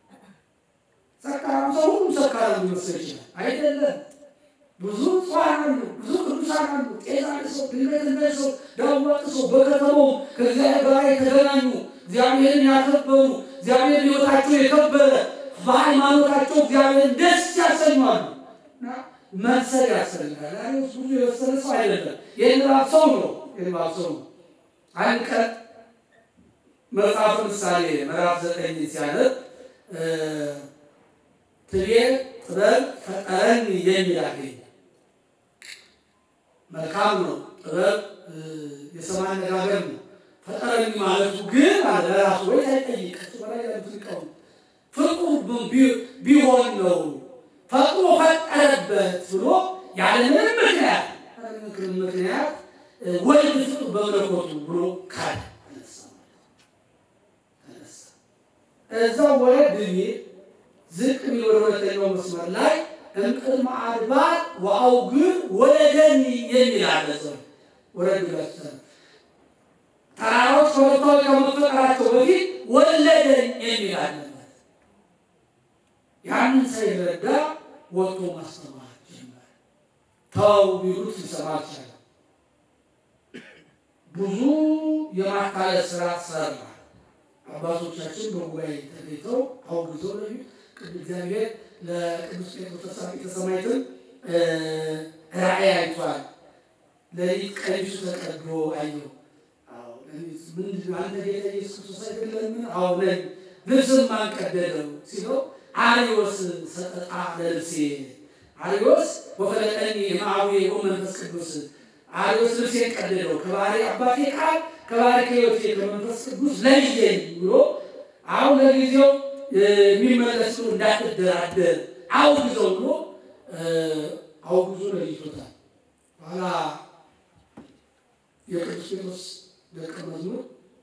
ሰካራም ሰው ሁሉም ሰካራም ሊመስል ይችላል። አይደለም። ብዙ ጽዋን አሉ፣ ብዙ ቅዱሳን አሉ። ጤዛ ሰው ድንገት እንደ ሰው ዳዋጥ ሰው በከተማው ከእግዚአብሔር ጋር የተገናኙ እግዚአብሔርን ያከበሩ እግዚአብሔር ሕይወታቸው የከበረ በሃይማኖታቸው እግዚአብሔርን ደስ ያሰኟሉ። እና መብሰል ያስፈልጋል። ዛሬ ውስጥ ብዙ የበሰለ ሰው አይደለም። የንባብ ሰው ነው። የንባብ ሰው ነው። አንድ ቀን መጽሐፍ ምሳሌ ምዕራፍ ዘጠኝ ሲያነብ ትቤ ጥበብ ፈጠረን የሚል አገኘ። መልካም ነው። ጥበብ የሰማ አነጋገር ነው። ፈጠረኝ ማለቱ ግን አለ ራሱ ወይ ሳይጠይቅ እሱ በላይ ያሉት ሊቃውንት ፍጡር ቢሆን ነው ፈጥሮ ፈጠረበት ብሎ ያለምንም ምክንያት ያለምንም ምክንያት ወልድ ፍጡር በመለኮቱ ብሎ ካለ እዛው ወረድ ብዬ ዝቅ ብዬ ወደ ሁለተኛው መስመር ላይ እምቅድመ አድባር ወአውግር ወለደኒ የሚል አለ። ሰው ወረድ ብላችሁ ተራሮች ከቦታው ከመፈጠራቸው በፊት ወለደኝ የሚል አለ። ያንን ሳይረዳ ወጥቶ ማስተማር ጀመረ። ተው ቢሉት ሊሰማ አልቻለም። ብዙ የማታለል ስራ ሰራ። አባቶቻችን በጉባኤ ተገኝተው አውግዘው ለዩ እግዚአብሔር ለቅዱስ ጴጥሮስ ተሳፊተ ሰማዕትን ራእይ አይቷል። ሌሊት ቀሚሱ ተቀዶ አየው። ምንድን አንተ ጌታ ኢየሱስ ክርስቶስ አይደለምን? አዎ ነኝ። ልብስም ማን ቀደደው ሲለው አርዮስ ሰጠጣ ለልብሴ አርዮስ ወፈለጠኒ የማዊ መንፈስ ቅዱስ አርዮስ ልብሴን ቀደደው ከባህሪ አባቴ ቃል ከባህሪ ከሕይወቴ ከመንፈስ ቅዱስ ለየኝ ብሎ አሁን ለጊዜው የሚመለስ እንዳትደራደር አውግዘው ብሎ አውግዞ ለይቶታል። በኋላ የቅዱስ ጴጥሮስ ደቀ መዝሙር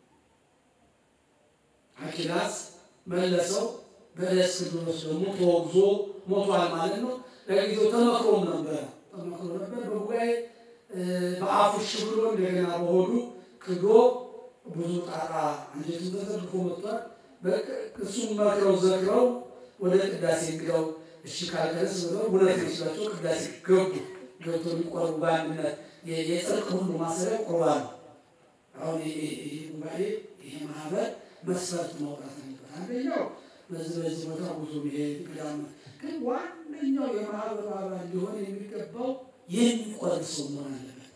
አኪላስ መለሰው። በደስ ድሮስ ደግሞ ተወግዞ ሞቷል ማለት ነው። ለጊዜው ተመክሮም ነበረ ተመክሮ ነበር በጉባኤ በአፉ እሺ ብሎ እንደገና በሆዱ ክዶ ብዙ ጣጣ አንጀቱን ተዘርግፎ መጥቷል። እሱም መክረው ዘክረው ወደ ቅዳሴ እንግዳው እሺ ካልቀረስ ብለው እውነት መስሏቸው ቅዳሴ ገቡ። ገብቶ የሚቆርቡ በአንድነት የጽድቅ ሁሉ ማሰሪያ ቁርባን ነው። አሁን ይሄ ጉባኤ ይሄ ማህበር መስፈርት ማውጣት አለበት። አንደኛው በዚህ በዚህ ቦታ ብዙ መሄድ ገዳም፣ ግን ዋነኛው የማህበሩ አባል ሊሆን የሚገባው የሚቆርብ ሰው መሆን አለበት።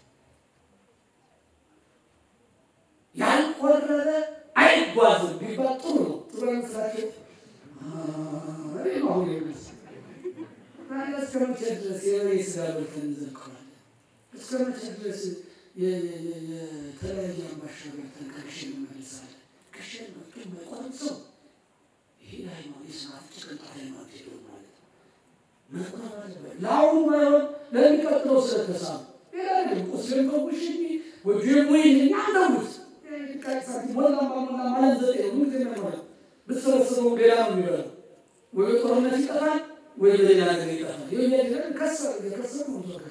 ያልቆረበ አይጓዝም ቢባል ጥሩ ነው። ጥሩ መስላቸው አሁን እስከ መቼ ድረስ የበሬ ስጋ በልተን እንዘልቀዋለን? እስከ መቼ ድረስ የተለያየ አምባሻ በልተን ከክሽን እንመልሳለን? ክሽን መጡ የማይቆርብ ሰው ይሄ ሃይማኖት የስርዓት ጭቅንጣት ሃይማኖት ሄዶ ማለት ነው። መቆረብ አለበት። ለአሁኑ ባይሆን ለሚቀጥለው ስለተሳሉ ሌላ ነገር ቁስልን ፈውሽ ወጆ ወይ አንደሙት ሞላ ሞላ ማለት ዘጠኝ ምን ዜና ብትሰበስበው ሌላ ነው የሚበላው። ወይ ጦርነት ይጠፋል ወይ በሌላ ነገር ይጠፋል። ይህ ያድረግ ከሰር የከሰር ነው ዘከ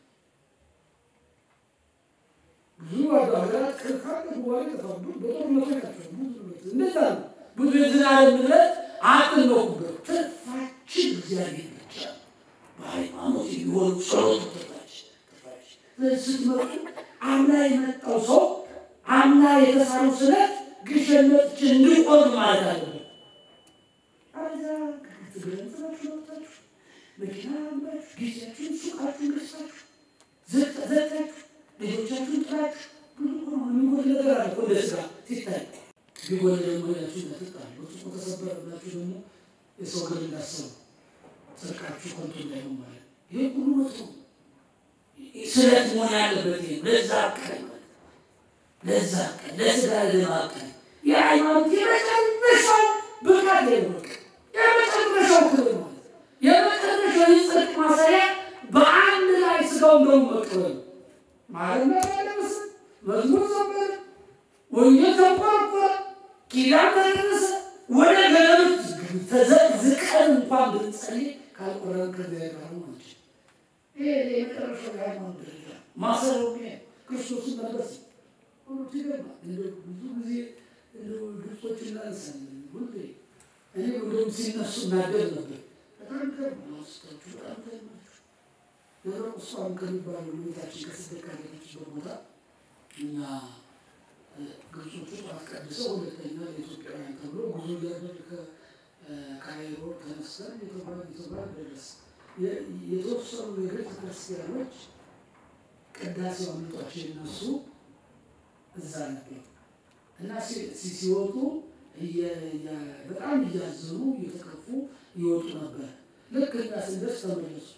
ብዙ ሀገራት ከካለ በኋላ ይጠፋሉ። በጦርነቱ ይጠፋሉ። እንደዛ ነው። ብዙ የዝናለ ምለት አጥነኩበት ትርፋችን እግዚአብሔር ብቻ በሃይማኖት የሚሆኑ ጸሎት ትርፋች ትርፋች ስትመጡ አምና የመጣው ሰው አምና የተሳሉ ስለት ግሸን መጥቼ እንዲቆም ማለት አለበት። አዛ ትግረንጽናችሁ ወጣችሁ መኪና አምራችሁ ጊዜያችሁን ሱቃችሁን ገዝታችሁ ዘግታችሁ ልጆቻችሁን ጥላችሁ ብዙ ሆኖ የሚጎል ነገር አለ እኮ እንደ ስራ ሲታይ ቢጎል ደግሞ ሄዳችሁ እንዳትጣሉ ብርጭቆ ተሰበረ ብላችሁ ደግሞ የሰው ግል እንዳሰቡ ጽድቃችሁ ከንቱ እንዳይሆን ማለት ይሄ ሁሉ መጥቶ ስለት መሆን ያለበት ይሄ ነው። ለዛ ቀን ለዛ ቀን ለስጋ ልማ ቀን የሃይማኖት የመጨረሻው ብቃት የወቅ የመጨረሻው ክብር ማለት የመጨረሻው የጽድቅ ማሰሪያ በአንድ ላይ ስጋው እንደው መቀበል ማለት ያለመስ መዝሙር ዘመረ፣ ወንጌል ተቆረቆረ፣ ኪዳን ተደረሰ። ወደ ገነት ተዘቅዝቀን እንኳን ብንጸልይ ካልቆረን ከዚያ ጋር ነው። ይሄ የመጨረሻው የሃይማኖት ደረጃ ማሰረው ክርስቶስን መልበስ ሁሉ ትገባ እንደ ብዙ ጊዜ እንደ ግብጾች እናነሳለን። ሁሌ እኔ እንደውም ሲነሱ እናደር ነበር። በጣም ገርም ማስታችሁ በጣም ገርማችሁ ደብረ ቁስቋም ከሚባለው ቤታችን ከስደት ካለችበት ቦታ እኛ ግብጾቹ ጠዋት ቀድሰው ሁለተኛ ለኢትዮጵያውያን ተብሎ ጉዞ እያደረግ ከካይሮ ተነስተን የተጓዝ የተጓዝ ደረስ የተወሰኑ የቤተ ክርስቲያኖች ቅዳሴ አምልጧቸው የነሱ እዛ ነበር እና ሲወጡ በጣም እያዘኑ እየተከፉ ይወጡ ነበር። ልክ እኛ ስንደርስ ተመለሱ።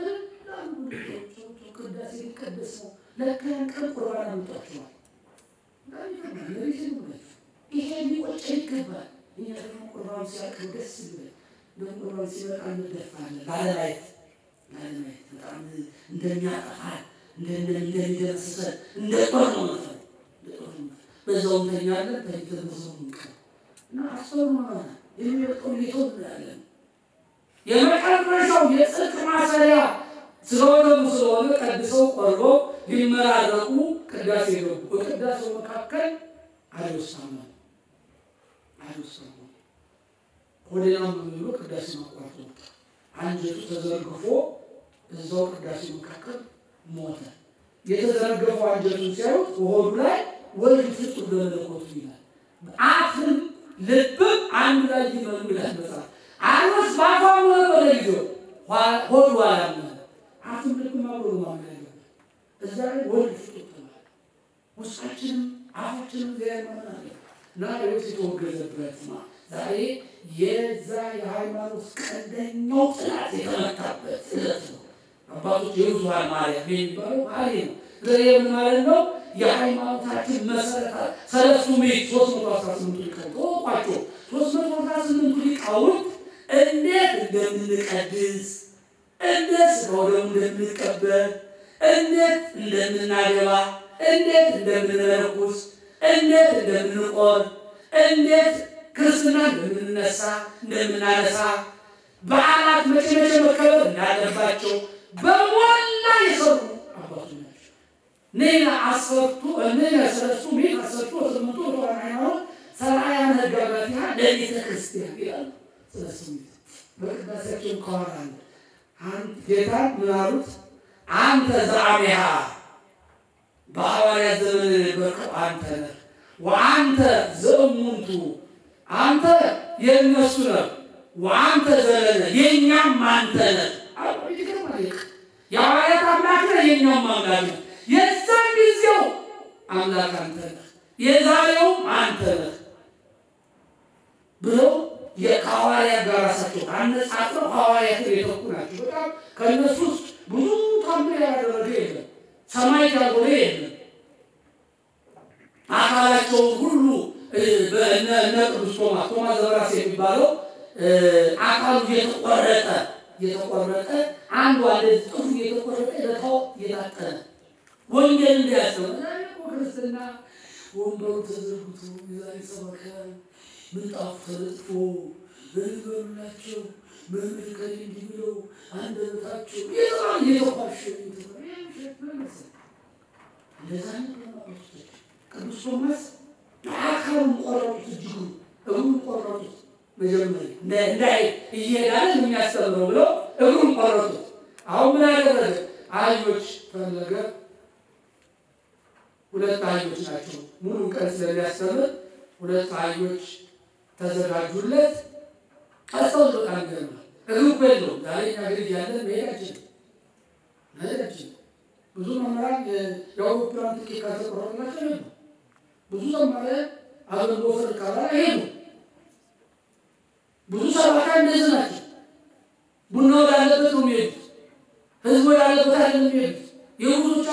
ቅዳሴ ሊቀደስ ነው። ለካ ያን ቀን ቁርባን አምጧቸዋል። ይሄ ሊቆጨ ይገባል። እኛ ደግሞ ቁርባን ሲያልቅ ደስ ይበል። ደግሞ ቁርባን ሲበቃ እንደፋለን ላለማየት ላለማየት በጣም እንደሚያጠፋል እንደሚደመስሰን እንደ ጦር ነው መፈል በዛው እንተኛለን። ተኝተን በዛው እንቀር እና አስተውሉ ማለት የሚወጣው ጌቶ ያለን የመጨረሻው የጽድቅ ማሰሪያ ስለሆነ ስለሆነ ቀድሰው ቆርበው ሊመራረቁ ቅዳሴ ገቡ። በቅዳሴው መካከል አልወሳማ አልወሳማ ሆዴናም ብሎ ቅዳሴ ማቋርጦ አንጀቱ ተዘርግፎ እዛው ቅዳሴ መካከል ሞተ። የተዘረገፈው አንጀቱን ሲያዩት በሆዱ ላይ ወልድ ፍጡር በመለኮቱ ይላል። አፍም ልብም አንድ ላይ ይመሩ ይላል መጽሐፍ። አኖስ በአፏ ኖረ በለጊዜው ሆዱ አላመነ። አፍም ልብም አብሮ ማመን ያለበት እዛ ላይ ወልድ ፍጡር ተባለ። ውስጣችንም አፋችንም ዚያ ማመን አለ እና ሌሎች የተወገዘበት ዛሬ የዛ የሃይማኖት ቀንደኛው ጥላት የተመታበት ዕለት ነው። አባቶች የብዙኃን ማርያም የሚባለው ሀሌ ነው። ምን ማለት ነው? የሃይማኖታችን መሰረታ ሰለስቱ ምዕት ሶስት መቶ አስራ ስምንቱ ሊቃውንት ተወቋቸው ሶስት መቶ አስራ ስምንቱ ሊቃውንት እንዴት እንደምንቀድስ እንዴት ስጋው ደግሞ እንደምንቀበል እንዴት እንደምናገባ እንዴት እንደምንመነኩስ እንዴት እንደምንቆር እንዴት ክርስትና እንደምንነሳ እንደምናነሳ በዓላት መቼ መቼ መከበር እንዳለባቸው በሞላ የሰሩ አባቶች ናቸው። ኔና አሰርቱ እኔና ሰለስቱ ምዕት አሰርቱ ወስምንቱ ወተዋሕዶ ሃይማኖት ሠራያን ሕግጋት ለቤተ ክርስቲያን ይላሉ። ሰለስቱ ምዕት በቅዳሴያቸው ከኋላ ጌታ ምን አሉት? አንተ ዘአሜሃ በሐዋርያት ዘመን የነበርከው አንተ ነህ። ወአንተ ዘእሙንቱ አንተ የእነሱ ነህ። ወአንተ ዘለለ የእኛም አንተ ነህ። የሐዋርያት አምላክ ነህ፣ የእኛም አምላክ ነህ። የዛን ጊዜው አምላክ አንተ ነህ፣ የዛሬውም አንተ ነህ ብለው ከሐዋርያት ጋር ራሳቸው አነጻጽረው ሐዋርያትን የተኩ ናቸው። በጣም ከእነሱ ውስጥ ብዙ ታምር ያላደረገ የለም፣ ሰማይ ያልሆነ የለም። አካላቸውን ሁሉ እነ ቅዱስ ቶማስ ቶማስ ዘበራስ የሚባለው አካሉ እየተቆረጠ እየተቆረጠ አንዱ አለ ጥሩ እየተቆረጠ ለታው እየታጠነ ወንጌል እንዲያስተምር ክርስትና ወንበሩ ተዘርግቶ የዛሬ ሰበከ ምንጣፉ ተነጥፎ በልበሉላቸው መምህር ከሌ እንዲህ ብለው አንደበታቸው እየተኳሸ እንደዛ ቅዱስ ቶማስ አካሉን ቆረጡት፣ እጅጉ እግሩን ቆረጡት። መጀመሪያ እንዳይ እየሄዳለ የሚያስተምረው ብለው እግሩን ቆረጡት። አሁን ምን ያደረገ አህዮች ፈለገ። ሁለት አህዮች ናቸው ሙሉ ቀን ስለሚያስተምር ሁለት አህዮች ተዘጋጁለት። ቀሰው በጣም ይገርማል። እግሩ እኮ የለውም። ዛሬ እኛ ግን እያለን መሄድ አይችልም መሄድ አይችልም። ብዙ መምህራን የአውሮፕላን ትኬት ካልተቆረጠላቸው የሉ ብዙ ዘማሪያን አገልግሎት ወሰድ ካላላ ይሄዱ ብዙ ሰባካ እንደዚህ ናቸው። ቡና ወዳለበት ነው የሚሄዱት። ህዝብ ወዳለበት አይደለም የሚሄዱት። የብዙዎቹ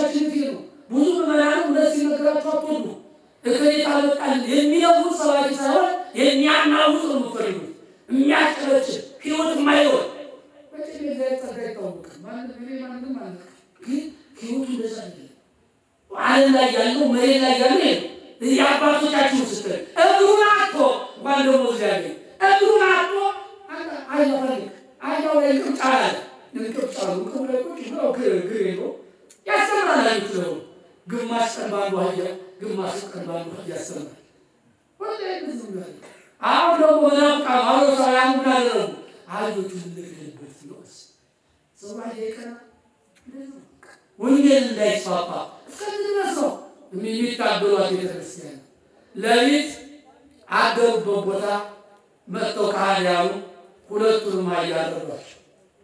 የሚለውጥ ሰባኪ ሳይሆን የሚያናውጥ ነው የምትፈልጉት። የሚያጨበጭብ ህይወት የማይሆን መቼም የእግዚአብሔር ጸጋ አይታወቅም። ማንም እኔ ማንም አለ ግን ህይወቱ እንደዛ አይደለም። ዓለም ላይ ያለው መሬት ላይ ያለው ይሄ የአባቶቻችሁ ስትል እግሩን አጥቶ እንኳን ደግሞ እግዚአብሔር እግሩን አጥቶ አይፈልግ አያው ላይ እንቅጫ አለ እንቅጫ እንቅብ ላይ ቁጭ ብለው ግር ግር የለው ያስተምራል አይነት ነው። ግማሽ ቀን ባንዱ አህያ ግማሽ ቀን ባንዱ አህያ ያስተምራል። ወደ ብዙ ነው። አሁን ደግሞ መናፍቃ ማሮሳውያን ምን አደረጉ? አህዮቹን እንግደልበት ነው ሰው አይቀና ወንጌል እንዳይስፋፋ እስከዚህ ድረስ ነው የሚታገሏት ቤተክርስቲያን። ለሊት አደሩበት ቦታ መጥተው ካህዲያኑ ሁለቱንም አያደረጓቸው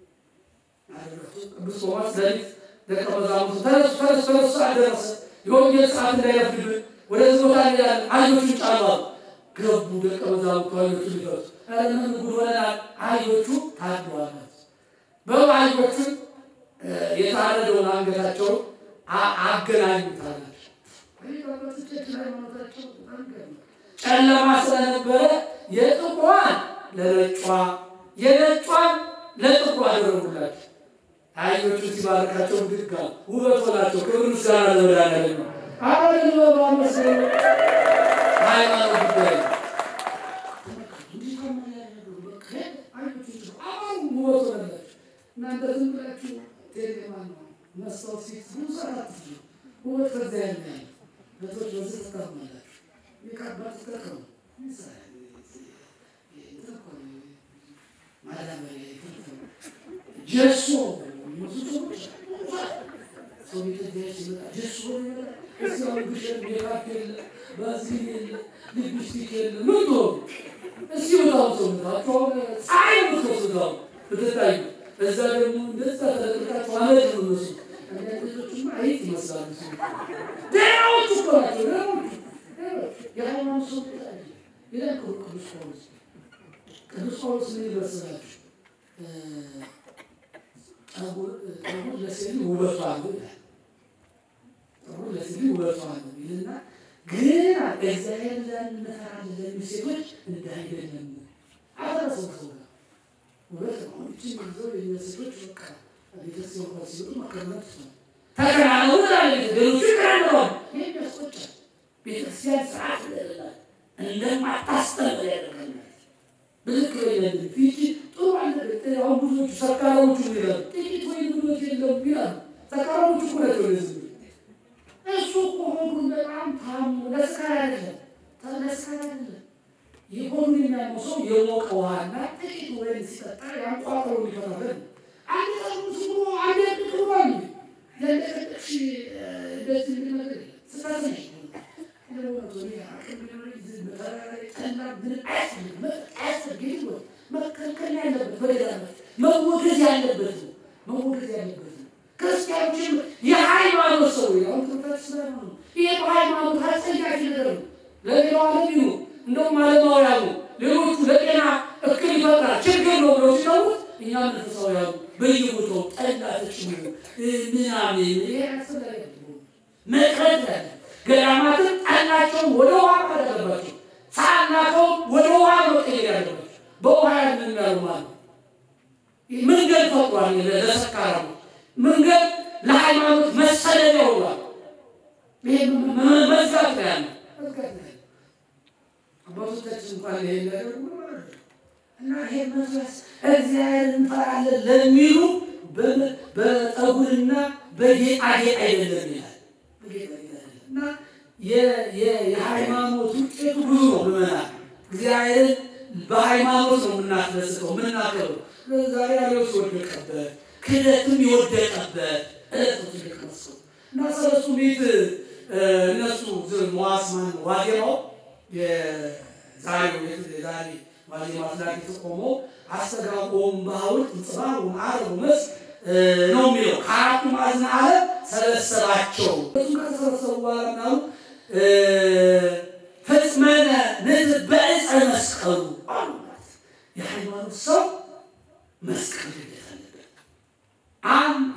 ቅዱስ ቶማስ ለሊት ደቀ መዛሙርቱ ተነሱ ተነሱ ተነሱ አደረሰ የወንጌል ሰዓት እንዳይረፍድብን ወደዚህ ቦታ እንሄዳለን አህዮቹን ጫኑ አሉ። ገቡ ደቀ መዛሙርቱ አህዮቹን ሊፈቱ ኧረ ምን ጉድ ሆነናል አህዮቹ ታድረዋል በሉ አህዮቹን የታረደውን አንገታቸውን አገናኙታል። ጨለማ ስለነበረ የጥቁሯን ለነጯ የነጯን ለጥቁሯ አደረጉላቸው። አህዮቹ ሲባርካቸው ድጋ ውበት ሆናቸው። ክብር ምስጋና ለመድኃኒዓለም ነው። አሁን በማመስ ሃይማኖት ጉዳይ ውበት ሆነላቸው። እናንተ ዝም ብላችሁ ቴሌማን ነው መስታወት ፊት ብዙ ሰዓት ውበት ከዚያ ያለ በቶች በዚህ ተጠቅማላችሁ የካባት ተጠቀሙ ጀሶ ሰው ቤተጃ ሲመጣ ጀሶ እዚያው ግሸን ሜካፕ የለ ባዝሊን የለ ሊፕስቲክ የለ ምን ትሆኑ እስኪ በጣም ሰውነታቸው ፀሐይ ምትወስዳው ብትታዩ እዛ ደግሞ እንደዛ ተለቅቃቸው አመድ ነው እነሱ አንዳንዶቹማ አይጥ ይመስላሉ። ደህናዎቹ እኮ ናቸው። ደህናዎቹ የሃይማኖት ሰው ይላል ቅዱስ ጳውሎስ። ቅዱስ ጳውሎስ ምን ይመስላችሁ? ጠጉር ለሴት ውበቷ ነው ይላል። ጠጉር ለሴት ውበቷ ነው ይልና ግን እግዚአብሔር ዘንድ እንፈራለን ለሚሉ ሴቶች እንደ አይደለም አፈረሰው ሰው ጋር ውበት ነው። እችን ይዘው የእኛ ሴቶች በቃ ቤተክርስቲያን እንኳን ሲወጡ መከረናት ነው ተከናነቡ ዛሬ ሌሎቹ ይከናነባሉ። ይህ ያስቆጫል። ቤተክርስቲያን ስርዓት እንደሌላት እንደማታስተምር ያደርገናል። ብልክ በይለን ፊት ጥሩ አለ። አሁን ብዙዎቹ ሰካራዎቹ ይላሉ ጥቂት ወይ ብሎት የለም ይላሉ። ሰካራዎቹ እኮ ናቸው ለዚህ እሱ እኮ ሆዱን በጣም ታሙ ለስካር አይደለም ለስካር አይደለም የሆኑ የሚያመው ሰው የሞቀ ውሃና ጥቂት ወይን ሲጠጣ ያንቋጥሮ ሊፈታለን አንድ ጠርሙስ ብሎ አንድ ያድቅ ብሏል። ያለቀቅሽ እንደዚህ ነገር ስታት ነሽ መከልከል ያለበት በሌላበት መወገዝ ያለበት ነው። መወገዝ ያለበት ነው። ክርስቲያኖችም የሃይማኖት ሰው ያሁን ትምህርት ስለሆነ ነው። ይሄ በሃይማኖት አስጸያፊ ነገር ነው። ለሌላው ዓለም ይሁን እንደውም ዓለማውያኑ ሌሎቹ ለጤና እክል ይፈጥራል ችግር ነው ብለው ሲተዉት እኛ መንፈሳውያኑ በየቦታው ጠላ ተጭሙ ምናምን መቅረት ያለ ገዳማትን ጠላቸውን ወደ ውሃ ማለት አለባቸው። ሳናቸውን ወደ ውሃ መቀየር ያለባቸው በውሃ ያንን ያሉ ማለት መንገድ ፈጥሯል። ለሰካራሙ መንገድ ለሃይማኖት መሰለቢያ ሆኗል። ይሄ መዝጋት ነው ያለ መዝጋት ነው ያለ አባቶቻችን እንኳን ይሄ ያደርጉ እና ይሄ መንፈስ እግዚአብሔር እንፈራለን ለሚሉ በጠጉርና በጌጣጌጥ አይደለም ይላል። እና የሃይማኖት ውጤቱ ብዙ ነው። ምመናል እግዚአብሔርን በሃይማኖት ነው የምናስደስተው የምናከብረው። ዛሬ ያለው የወደቀበት ክህደትም የወደቀበት እለት ነው ትልቅ መስሎ እና ሰለስቱ ምዕት እነሱ መዋስማን ዋዜማው የዛሬው የዛሬ ዋዜማ ስላት የተቆመው አስተጋቦም በሐውልት እንጽባሩን አረቡ መስ ነው የሚለው ከአራቱ ማዕዘነ ዓለም ሰበሰባቸው። እሱ ከተሰበሰቡ በኋላ ምናሉ ፍጽመነ ንት በዕፀ መስቀሉ አሉ። የሃይማኖት ሰው መስቀል ግዴታ አለበት። አንድ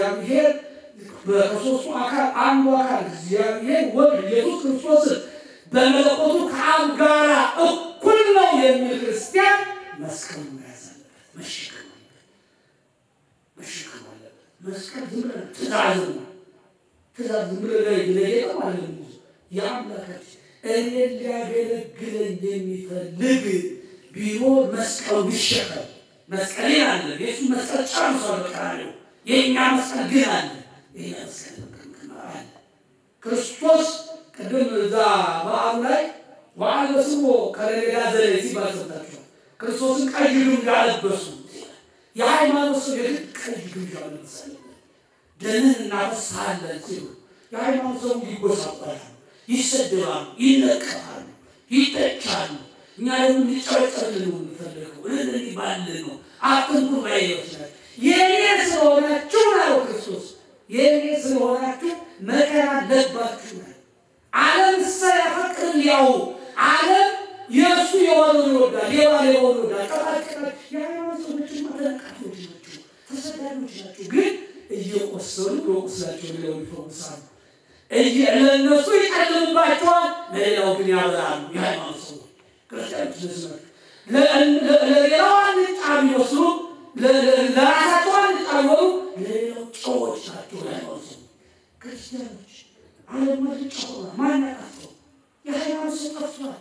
እግዚአብሔር ከሶስቱ አካል አንዱ አካል እግዚአብሔር ወልድ ኢየሱስ ክርስቶስን በመለኮቱ ከአብ ጋር እኩል ነው የሚል ክርስቲያን መስቀሉ መያዝ አለበት፣ መሸከም አለበት፣ መሸከም አለበት። መስቀል ዝም ብለህ ትእዛዝ ነው። ትእዛዝ ዝም ብለህ ለጌጠ ማለት ነው። የአምላካችን እኔን ሊያገለግለኝ የሚፈልግ ቢኖር መስቀሉ ይሸከም። መስቀሌን አለ የሱ መስቀል ጨርሷል። በቀራንዮ የእኛ መስቀል ግን አለ። የእኛ መስቀል አለ። ክርስቶስ ቅድም እዛ በዓሉ ላይ ወአልበስዎ ከለሌላ ዘሌ ሲባል ሰምታችኋል። ክርስቶስን ቀይ ግምጃ አለበሱ። የሃይማኖት ሰው የግድ ቀይ ግምጃ አለበሰ። ደምን እናፈሳለን ሲሉ የሃይማኖት ሰው ይጎሳቆላሉ፣ ይሰደባሉ፣ ይነቀፋሉ፣ ይተቻሉ። እኛ ደግሞ እንዲጨበጨብልን ነው የምንፈልገው። እልል ባልን ነው አትንኩር ባይዎች ናቸው። የእኔ ስለሆናችሁ ነው ክርስቶስ የእኔ ስለሆናችሁ መከራ አለባችሁ ነው። ዓለም ሰ ያፈቅርን ያው ዓለም የእሱ የሆነውን ይወዳል፣ ሌባ ሌባውን ይወዳል። ቀጣቀጣ የሃይማኖት ሰዎችማ ተነቃፊዎች ናቸው፣ ተሰዳጆች ናቸው። ግን እየቆሰሉ በቁስላቸው ሌላው ይፈውሳሉ። ለእነሱ ይጨልምባቸዋል፣ ለሌላው ግን ያበራሉ። የሃይማኖት ሰዎች ክርስቲያኖች ነዚህ ናቸው። ለሌላው አንጫ ቢመስሉ ለራሳቸው አንጫ ቢሆኑ ለሌላው ጨዎች ናቸው። የሃይማኖት ሰዎች ክርስቲያኖች ዓለማት ጨዋ ማን ያቃቸው? የሃይማኖት ሰው ጠፍቷል።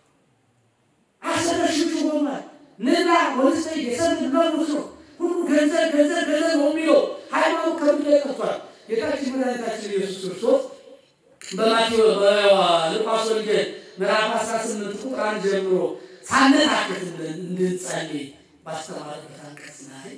አሰረሽቹ ሆኗል። ንላ ወንስ የሰብ መሙት ነው። ሁሉ ገንዘብ ገንዘብ ገንዘብ ነው የሚለው ሃይማኖት ከምድር ላይ ጠፍቷል። ጌታችን መድኃኒታችን ኢየሱስ ክርስቶስ በማቴዎስ በሉቃስ ወንጌል ምዕራፍ 18 ቁጥር አንድ ጀምሮ ሳንታክት እንድንጸልይ ባስተማረበት አንቀጽ ላይ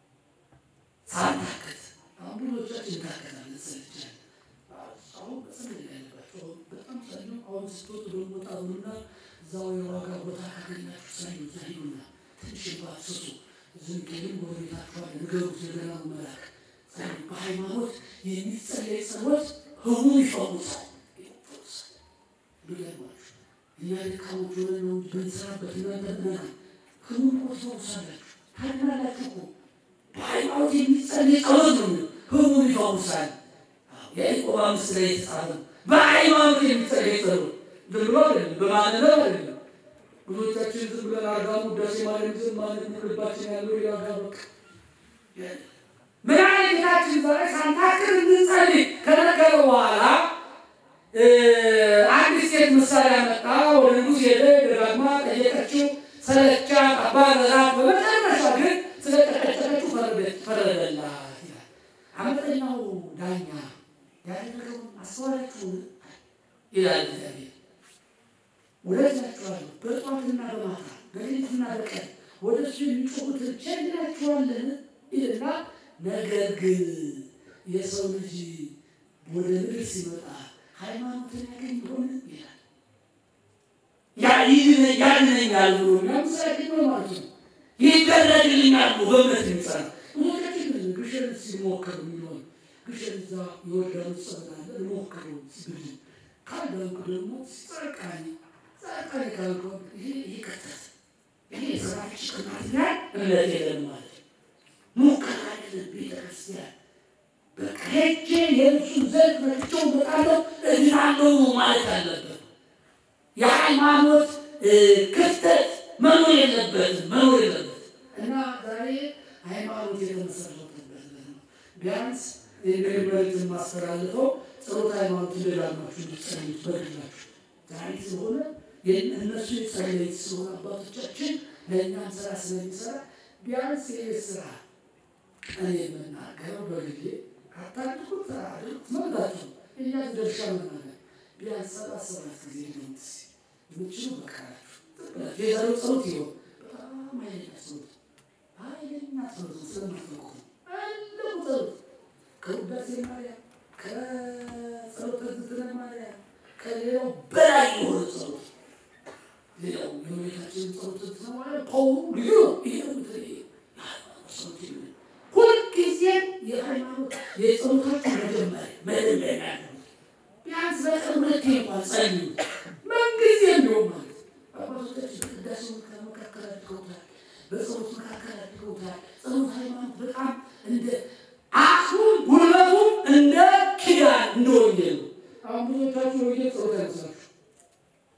ሳንታክት አሁን ብዙዎቻችን እንታከታለን፣ እንሰለቻለን። አሁን በጸሎት ላይ ያለባቸው በጣም ጸልዩ። አሁን ስትወጡ ደግሞ ወጣ ብሉና እዛው የዋጋ ቦታ ካገኛችሁ ጸልዩ፣ እዛ ሂዱና ትንሽ ባትስሱ ዝም ግን ጎረቤታችኋል ንገሩት፣ የገናኑ መልአክ ጸልዩ። በሃይማኖት የሚጸለይ ጸሎት ህሙም ይፈውሳል፣ ይፈውሳል። ሚገርማችሁ እኛ ደካሞች ሆነን ነው እንጂ ብንሰራበት እናንተ ብነና ህሙም እኮ ትፈውሳላችሁ፣ ታድናላችሁ እኮ በሃይማኖት የሚጸለይ ጸሎት ነው። ህሙም ይፈውሳል። የያዕቆብ አምስት ላይ የተጻፈ ነው። በሃይማኖት የሚጸለይ ጸሎት ዝም ብሎ አይደለም፣ በማንነት አይደለም። ብዙዎቻችን ዝም ብለን አርጋሙ ውዳሴ ማርያም ዝም ማለት ነው ልባችን ያለው ያጋ በቃ ምን አይነት ጌታችን ዛሬ ሳንታክር እንጸልይ ከነገረ በኋላ አንድ ሴት ምሳሌ ያመጣ ወደ ንጉሥ ሄደ። ደጋግማ ጠየቀችው፣ ሰለቻት፣ አባረራት። በመጨረሻ ግን ስለጨቀጨቀችው ፈረደላት ይላል። አመፀኛው ዳኛ ያደረገውን አስተዋላችሁን ይላል እግዚአብሔር። እውነት እላችኋለሁ በጧትና በማታ በሌሊትና በቀን ወደ እሱ የሚጮኹትን ቸል ይላችኋልን ይልና ነገር ግን የሰው ልጅ ወደ ምድር ሲመጣ ሃይማኖትን ያገኝ ይሆን ይላል። ያድነኛል ብሎ ምሳሌ ነው ማለት ነው። ይደረግልኛል ብሎ በእምነት የሚጸና ሞታችን ግሸን ሲሞክር የሚሆን ግሸን እዛ የወዳኑ ጸበላለ ሞክሩ ስብል ካዳንኩ ደግሞ ጸቃኒ ጸቃኒ ካልኩ ይሄ ይከተት ይሄ የሰራች ቅናትኛል እምነት የለም ማለት ሙከራ አይደለም ቤተክርስቲያን በቃ ሄጄ የእሱን ዘር መጥቼው እመጣለሁ እድናለሁ ማለት አለበት። የሃይማኖት ክፍተት መኖር የለበትም መኖር የለበትም። እና ዛሬ ሃይማኖት የተመሰረተበት ነው። ቢያንስ የእንግዲህ መልዕክት የማስተላልፈው ጸሎት ሃይማኖት እንደዳማችሁ እንድትጸልዩት በግላችሁ ዛሬ ስለሆነ እነሱ የጸለዩት ስለሆነ አባቶቻችን ለእኛም ስራ ስለሚሰራ ቢያንስ ይህ ስራ እኔ የምናገረው በግሌ አታድርጉት አድርጉት መብታችሁ ነው። እኛ ድርሻ መናገር ቢያንስ ሰባት ሰባት ጊዜ ድምፅ የምችሉ በቃላችሁ የዛሬው ጸሎት ይሆን በጣም ኃይለኛ ጸሎት ኃይለኛ ጸሎት ስለማትፈቁ አለሙ ጸሎት ከውዳሴ ማርያም ከጸሎተ ዝክረ ማርያም ከሌላው በላይ የሆነ ጸሎት ሌላው የእመቤታችንን ጸሎት ትሰማለ ፓውሩ ልዩ ነው። ይሄ ነው የተለየ የሃይማኖት ጸሎት የለ ሁልጊዜም የሃይማኖት የጸሎታችሁ መጀመሪያ መደምደሚያ ነው። ቢያንስ በቀን ሁለቴ እንኳን ጸልዩ። ምንጊዜም ቢሆን ማለት አባቶቻችን ቅዳሴ መካከል አድርገውታል፣ በጸሎት መካከል አድርገውታል። ጸሎት ሃይማኖት በጣም እንደ አቅሙም ጉልበቱም እንደ ኪዳን እንደ ወንጌል ነው። አሁን ብዙዎቻችሁ ወንጌል ጸሎት አይመስላችሁ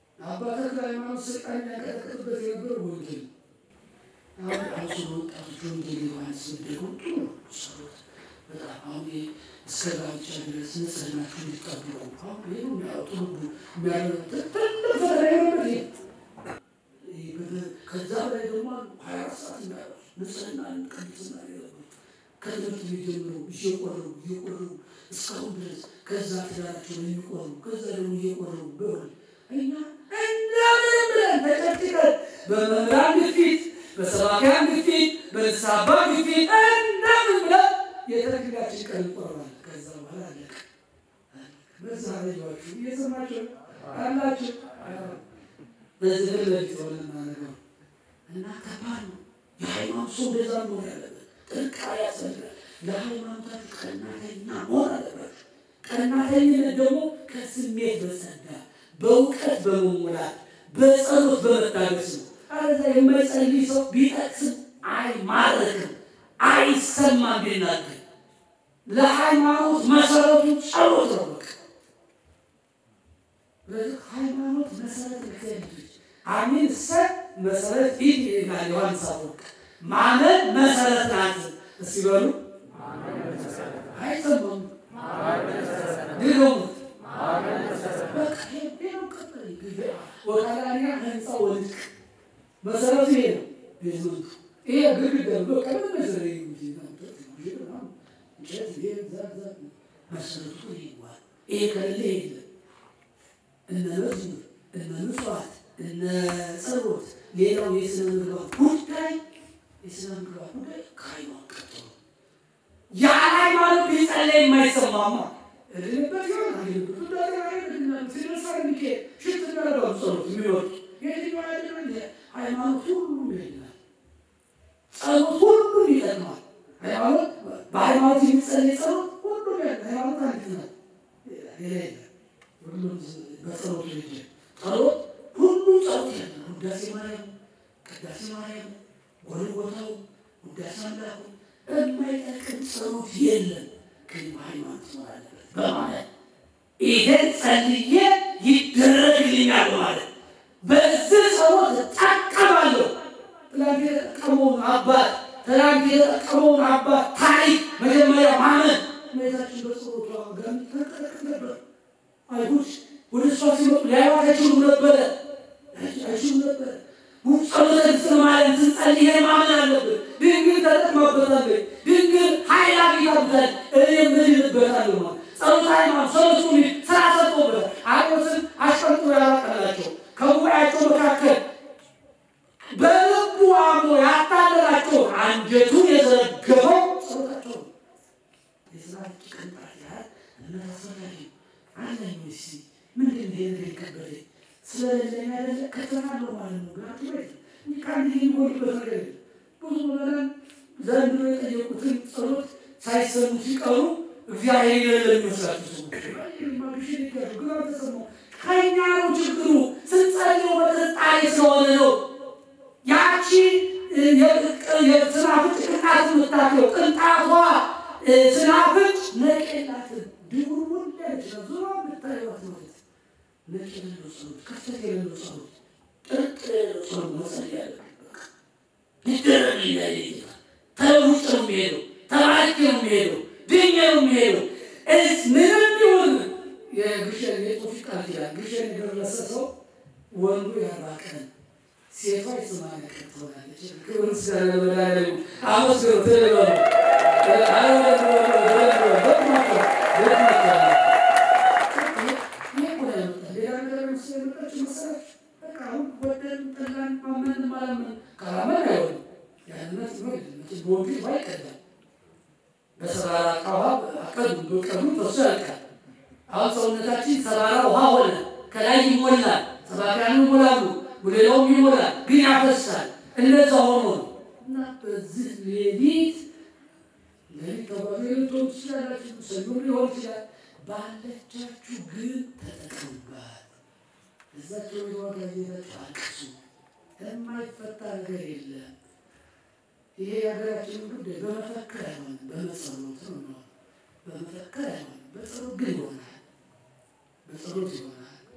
ተክለ ሃይማኖት ስልጣን የሚያቀጠቅጥበት የነበረው ወንጌል አሁን አሁን ወጣቶች ወንጌል ዮሐንስ ደግሞ ጥሩ ሰሩት። በጣም አሁን እስከ ጋብቻ ድረስ ንጽህናችሁ እንዲጠብቁ አሁን ይህ የሚያወጡ የሚያደርግ ትልቅ ፈተና የሆነበት ይሄ ከዛ በላይ ደግሞ ሀያ አራት ሰዓት የሚያደርሱ ንጽህና ቅድስና የለበት ከትምህርት ቤት ጀምሮ እየቆረቡ እየቆረቡ እስካሁን ድረስ ከዛ ትዳራቸው ላይ የሚቆሩ ከዛ ደግሞ እየቆረቡ በሆነ እኛ እንደምንም ብለን ተጨቅጭቀን በመምህራን ግፊት፣ በሰባኪያን ግፊት፣ በንስሐ አባት ግፊት እንደምን ብለን የተክሊላችን ቀን እንቆርባለን። ከዛ በኋላ አለቀ። በዛ ረጃችሁ እየሰማችሁ አላችሁ። በዚህ ለሊት ሆነና ነገር እና ከባድ ነው። የሃይማኖት ሰው እንደዛ መሆን ያለበት ጥንቃቄ ያስፈልጋል። ለሃይማኖታችሁ ቀናተኛ መሆን አለባችሁ። ቀናተኝነት ደግሞ ከስሜት በጸዳ በእውቀት በመሙላት በጸሎት በመታገስ ነው። አለዛ የማይጸልይ ሰው ቢጠቅስም አይማረክም፣ አይሰማም ቢናገር። ለሃይማኖት መሰረቱ ጸሎት ነው። በቃ ስለዚህ ሃይማኖት መሰረት ልክልጅ አሚን ሰ መሰረት ይህ ይላል ዮሐንስ አፈወርቅ ማመን መሰረት ናት። እስቲ በሉ አይሰማም ድገሙ። ወቃላኛ ህንፃ ወልቅ መሰረቱ ይሄ ነው። ቤዝመንቱ ይሄ ግድግዳ ነው። በቃ ምን መሰረ መሰረቱ ይሄ ይሄ ከሌለ የለም። እነ መዝሙር እነ ምጽዋት እነ ጸሎት ሌላው የስነ ምግባር ጉዳይ የስነ ምግባር ጉዳይ ከሃይማኖት ቀጥሎ ያለ ሃይማኖት ቢጸለይ የማይሰማማ እልልበት ይሆን አልልበት ሲደርሳ የሚካሄድ ሽት የሚያደርገው ጸሎት የሚወጡ የትኛው ያለ ሃይማኖት ሁሉም ይሄዳል። ጸሎት ሁሉም ይጠቅማል። ሃይማኖት በሃይማኖት የሚጸለይ ጸሎት ሁሉም ያለ ሃይማኖት አንድ ናት። ሌላ የለም። ሁሉም በጸሎቱ ይሄ ጸሎት ሁሉ ጸሎት ያለ ውዳሴ ማርያም፣ ቅዳሴ ማርያም፣ ጎልጎታው፣ ውዳሴ አምላኩ የማይጠቅም ጸሎት የለም። ግን በሃይማኖት ማለት በማለት ይሄን ጸልዬ ይደረግልኛል በማለት በዚህ ጸሎት እጠቀማለሁ። ትናንት የተጠቀመውን አባት ትናንት የተጠቀመውን አባት ታሪክ መጀመሪያ ማመን እመቤታችን በጸሎቷ ጋር ተጠቅቅ ነበር። አይሁድ ወደ እሷ ሲመጡ ሊያዩዋት አይችሉም ነበረ አይችሉም ነበረ። ጸሎተ ንጽሕት ማለት ስንጸልይ ማመን አለብን። ድንግል ተጠቅማበታለች። ድንግል ኃይል አግኝታበታል። እኔ ምድንበታለሁ ማለት ጸሎተ ሃይማኖት ሰለስቱ ምዕት ስራ ሰጥቶበታል። አሪዎስን አስቀምጦ ያላቀላቸው ከጉባኤያቸው መካከል በልቡ አምኖ ያታለላቸው አንጀቱን የዘረገፈው ጸሎታቸው ነው። የስራች ቅንጣት ያህል እምነት አስፈላጊ ነው። አለኝ ወይስ ምንድን ነው ይሄ ነገር የከበደኝ? ስለሌለኝ አይደለ ከተናለው ማለት ነው። ጋር ወይ ከአንድ የሚጎልበት ነገር የለም። ብዙ ምዕመናን ዘንድሮ የጠየቁትን ጸሎት ሳይሰሙ ሲቀሩ እግዚአብሔር የሌለ የሚመስላቸው ሰዎች ማግሽን ይገሩ ግን አልተሰማው። ከእኛ ነው ችግሩ። ስንጸልየው በጥርጣሬ ስለሆነ ነው። ያቺ የስናፍጭ ቅንጣት የምታለው ቅንጣቷ ስናፍጭ ነቅ የላትም። ድቡርቡር ያለች ነው። ዞሮ የምታየዋት ማለት ነቅ የሌለው ጸሎት፣ ክፍተት የሌለው ጸሎት፣ ጥርጥር የሌለው ጸሎት መጸለይ ያለብን በቃ ይደረግ ይላል ጌታ። ተለውጭ ነው የሚሄደው፣ ተባርኬ ነው የሚሄደው፣ ድኜ ነው የሚሄደው። እስ ምንም ይሁን የግሸን የጦፊት ቃል ኪዳን ግሸን የደረሰ ሰው ወንዱ የአርባ ቀን ሴቷ የሰማንያ ቀን ትሆናለች። ክብር ምስጋና ለመድኃኒዓለም ይሁን። አመስግኑ ትልበሉ በሰባራ ውሃ አቀዱ በቀዱ በሱ ያልቃል። አሁን ሰውነታችን ሰባራ ውሃ ሆነ። ከላይ ይሞላል፣ ሰባኪያኑ ይሞላሉ፣ ሌላውም ይሞላል፣ ግን ያፈሳል። እንደዛ ሆኖ ነው እና በዚህ ሌሊት ሌሊት ተጓዙ ልትሆኑ ትችላላችሁ፣ ሰኞም ሊሆን ይችላል። ባለቻችሁ ግን ተጠቀሙባት። እዛቸው የዋጋ ዜታችሁ አልቅሱ። የማይፈታ ነገር የለም። ይሄ የሀገራችንን ጉዳይ በመፈክር አይሆንም፣ በመጸሎት ነው። በመፈክር አይሆንም፣ በጸሎት ግን ይሆናል። በጸሎት ይሆናል።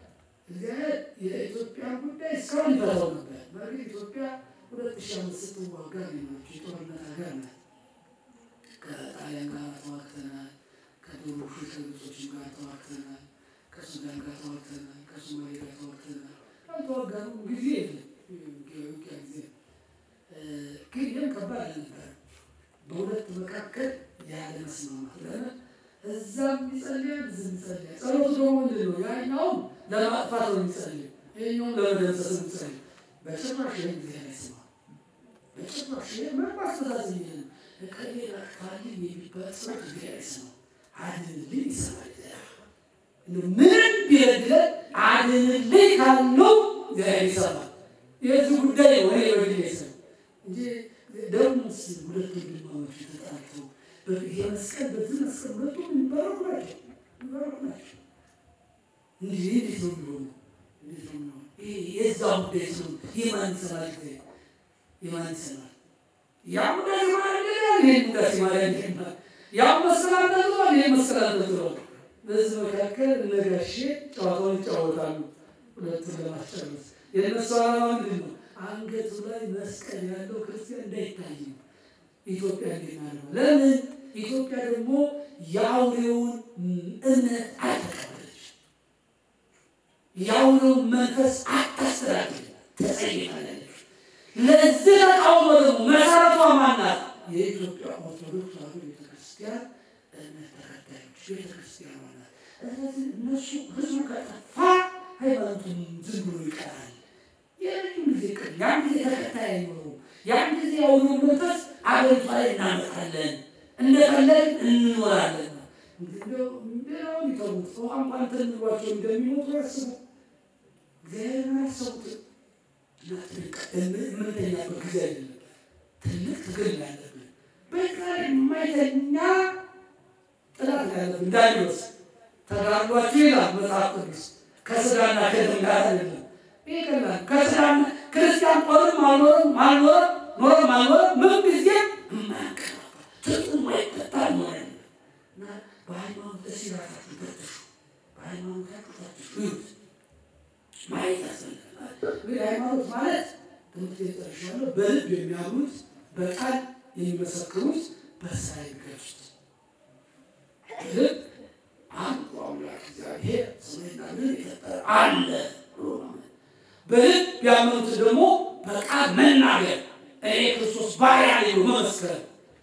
እግዚአብሔር የኢትዮጵያን ጉዳይ እስካሁን ይፈታው ነበር። በእርግጥ ኢትዮጵያ ሁለት ሺህ አምስት ስትዋጋ ሌሎች የጦርነት ሀገር ናት። ከጣሊያን ጋር ተዋግተናል። ከዶሮሹ ከግብጾችም ጋር ተዋግተናል። ከሱዳን ጋር ተዋግተናል። ከሶማሌ ጋር ተዋግተናል። ካልተዋጋኑ ጊዜ የለም ውጊያ ጊዜ ግን ይህም ከባድ አልነበረ። በሁለት መካከል ያለ መስማማት ለምን እዛም ይጸልያል፣ እዚህም ይጸልያል። ጸሎቱ ደግሞ ምንድን ነው? ያኛውም ለማጥፋት ነው የሚጸልየው፣ ይኸኛውም ለመደምሰስ ነው የሚጸልየው። በጭራሽ ይህን ጊዜ አይሰማ በጭራሽ ይህ ምን ማስተዛዘኝ ይህን እከሌ ላጥፋልኝ የሚባል ጸሎት ጊዜ አይሰማ አድንልኝ ይሰማል። ምንም ቢረግለን አድንልኝ ካልነው እግዚአብሔር ይሰማል። የዚህ ጉዳይ ነው እኔ በግሌ ሰው እንጂ ደግሞስ ሁለት ወንድማማች ተጣልተው ይሄ መስቀል በዚህ መስቀል ሁለቱም የሚባረኩ ናቸው የሚባረኩ ናቸው። እንዲህ እንዴት ነው የሚሆኑ? እንዴት ነው የሚሆኑ? የዛ ጉዳይ ነው። የማን ይሰማል? ጊዜ የማን ይሰማል? ያም ጉዳይ ማለት ይሄ ጉዳይ ማለት ይሄ ያም መስቀል አንጠልጥሏል፣ ይሄ መስቀል አንጠልጥሏል። በዚህ መካከል እነጋሼ ጨዋታውን ይጫወታሉ ሁለቱን ለማስጨረስ የእነሱ ዓላማ ምንድን ነው? አንገቱ ላይ መስቀል ያለው ክርስቲያን እንዳይታይ ነው። ኢትዮጵያ እንዴት ነው? ለምን ኢትዮጵያ ደግሞ የአውሬውን እምነት አልተቀበለች፣ የአውሬውን መንፈስ አታስተዳድር፣ ተጸይፋለች። ለዚህ ተቃውሞ ደግሞ መሰረቷ ማናት? የኢትዮጵያ ኦርቶዶክስ ተዋሕዶ ቤተክርስቲያን እምነት ተከታዮች ቤተክርስቲያን ናት። ስለዚህ እነሱ ህዝቡ ከጠፋ ሃይማኖቱን ዝም ብሎ ይቀራል። የረጅም ጊዜ ቅር ያን ጊዜ ተከታይ አይኖረውም። ያን ጊዜ የአውሬ መንፈስ አገሪቷ ላይ እናመጣለን፣ እንደፈለግ እንኖራለን። ሌላውን ይተዉት። ውሃ እንኳን ተንሏቸው እንደሚሞቱ ያስቡ። እግዚአብሔርን አያሰቡትም። የምንተኛበት ጊዜ አይደለም። ትልቅ ትግል ያለብን በቃ የማይተኛ ጥላት ያለብን ዳኒዎስ ተጋድሏችሁ ይላል መጽሐፍ ቅዱስ ከስጋና ከደም ጋር አይደለም። ይህ ቀላል ከስጋና ክርስቲያን ጦርም አልኖርም አልኖርም ኖርም አልኖርም ምን ጊዜ የማያንቀላፋ ትጥቁ የማይፈታ ኖረ እና በሃይማኖት እሲ ራሳችሁ ፈትሹ፣ በሃይማኖታችሁ ፈትሹ ይሁት ማየት ያስፈልጋል። እንግዲህ ሃይማኖት ማለት ትምህርት የጠርሻለሁ በልብ የሚያምኑት በቃል የሚመሰክሩት በስራ የሚገልጹት ልብ አንዱ አምላክ እግዚአብሔር ሰማይና ምድር የፈጠረ አለ ብሎ ማመን፣ በልብ ያመኑት ደግሞ በቃል መናገር እኔ ክርስቶስ ባሪያ ነኝ ብሎ መመስከር፣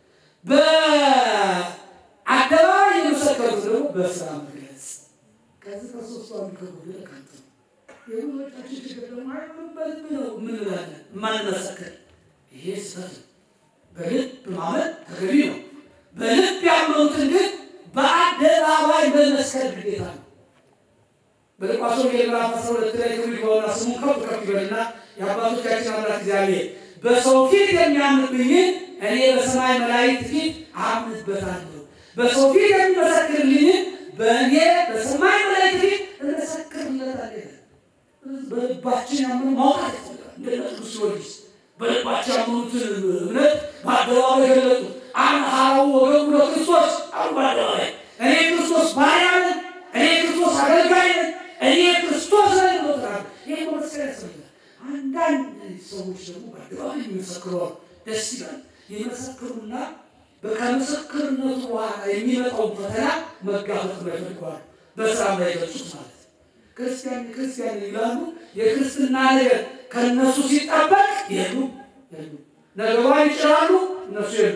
በአደባባይ የመሰከሩት ደግሞ በስራ መግለጽ። ከዚህ ከሶስቱ አንዱ ከጎደለ ከንቱ ነው። የብዙዎቻችን ችግር ደግሞ ሃይማኖት በልብ ነው የምንላለን የማንመሰክር። ይሄ ስህተት ነው። በልብ ማመን ተገቢ ነው። በልብ ያመኑትን ግን በአደባባይ መመስከር ግዴታ ነው። በሉቃስ ወንጌል ምዕራፍ 12 ላይ ክብር ይግባውና ስሙን ከፍ ከፍ ይበልና የአባቶቻችን አምላክ እግዚአብሔር በሰው ፊት የሚያምንብኝን እኔ በሰማይ መላእክት ፊት አምንበታለሁ፣ በሰው ፊት የሚመሰክርልኝን በእኔ በሰማይ መላእክት ፊት እመሰክርለታለሁ። በልባችን ያምኑ ማውጣት ያስፈልጋል። እንደ ቅዱስ ጊዮርጊስ በልባቸው ያመኑትን እምነት በአደባባይ ገለጡ። አንሃው ወገኑ ለክርስቶስ አሉ በአደባባይ እኔ ክርስቶስ ባሪያ ነኝ፣ እኔ ክርስቶስ አገልጋይ ነኝ፣ እኔ ክርስቶስ ነኝ ብሎታል። ይህ መመስከር ያስፈልጋል። አንዳንድ ሰዎች ደግሞ በአደባባይ የሚመሰክሩ ደስ ይላል። የመሰክሩና ከምስክርነቱ በኋላ የሚመጣውን ፈተና መጋፈጥ ይፈልገዋል። በስራ ላይ ገጹት ማለት ክርስቲያን ክርስቲያን ይላሉ። የክርስትና ነገር ከእነሱ ሲጠበቅ የሉ የሉ ነገሯን ይጭራሉ፣ እነሱ የሉ።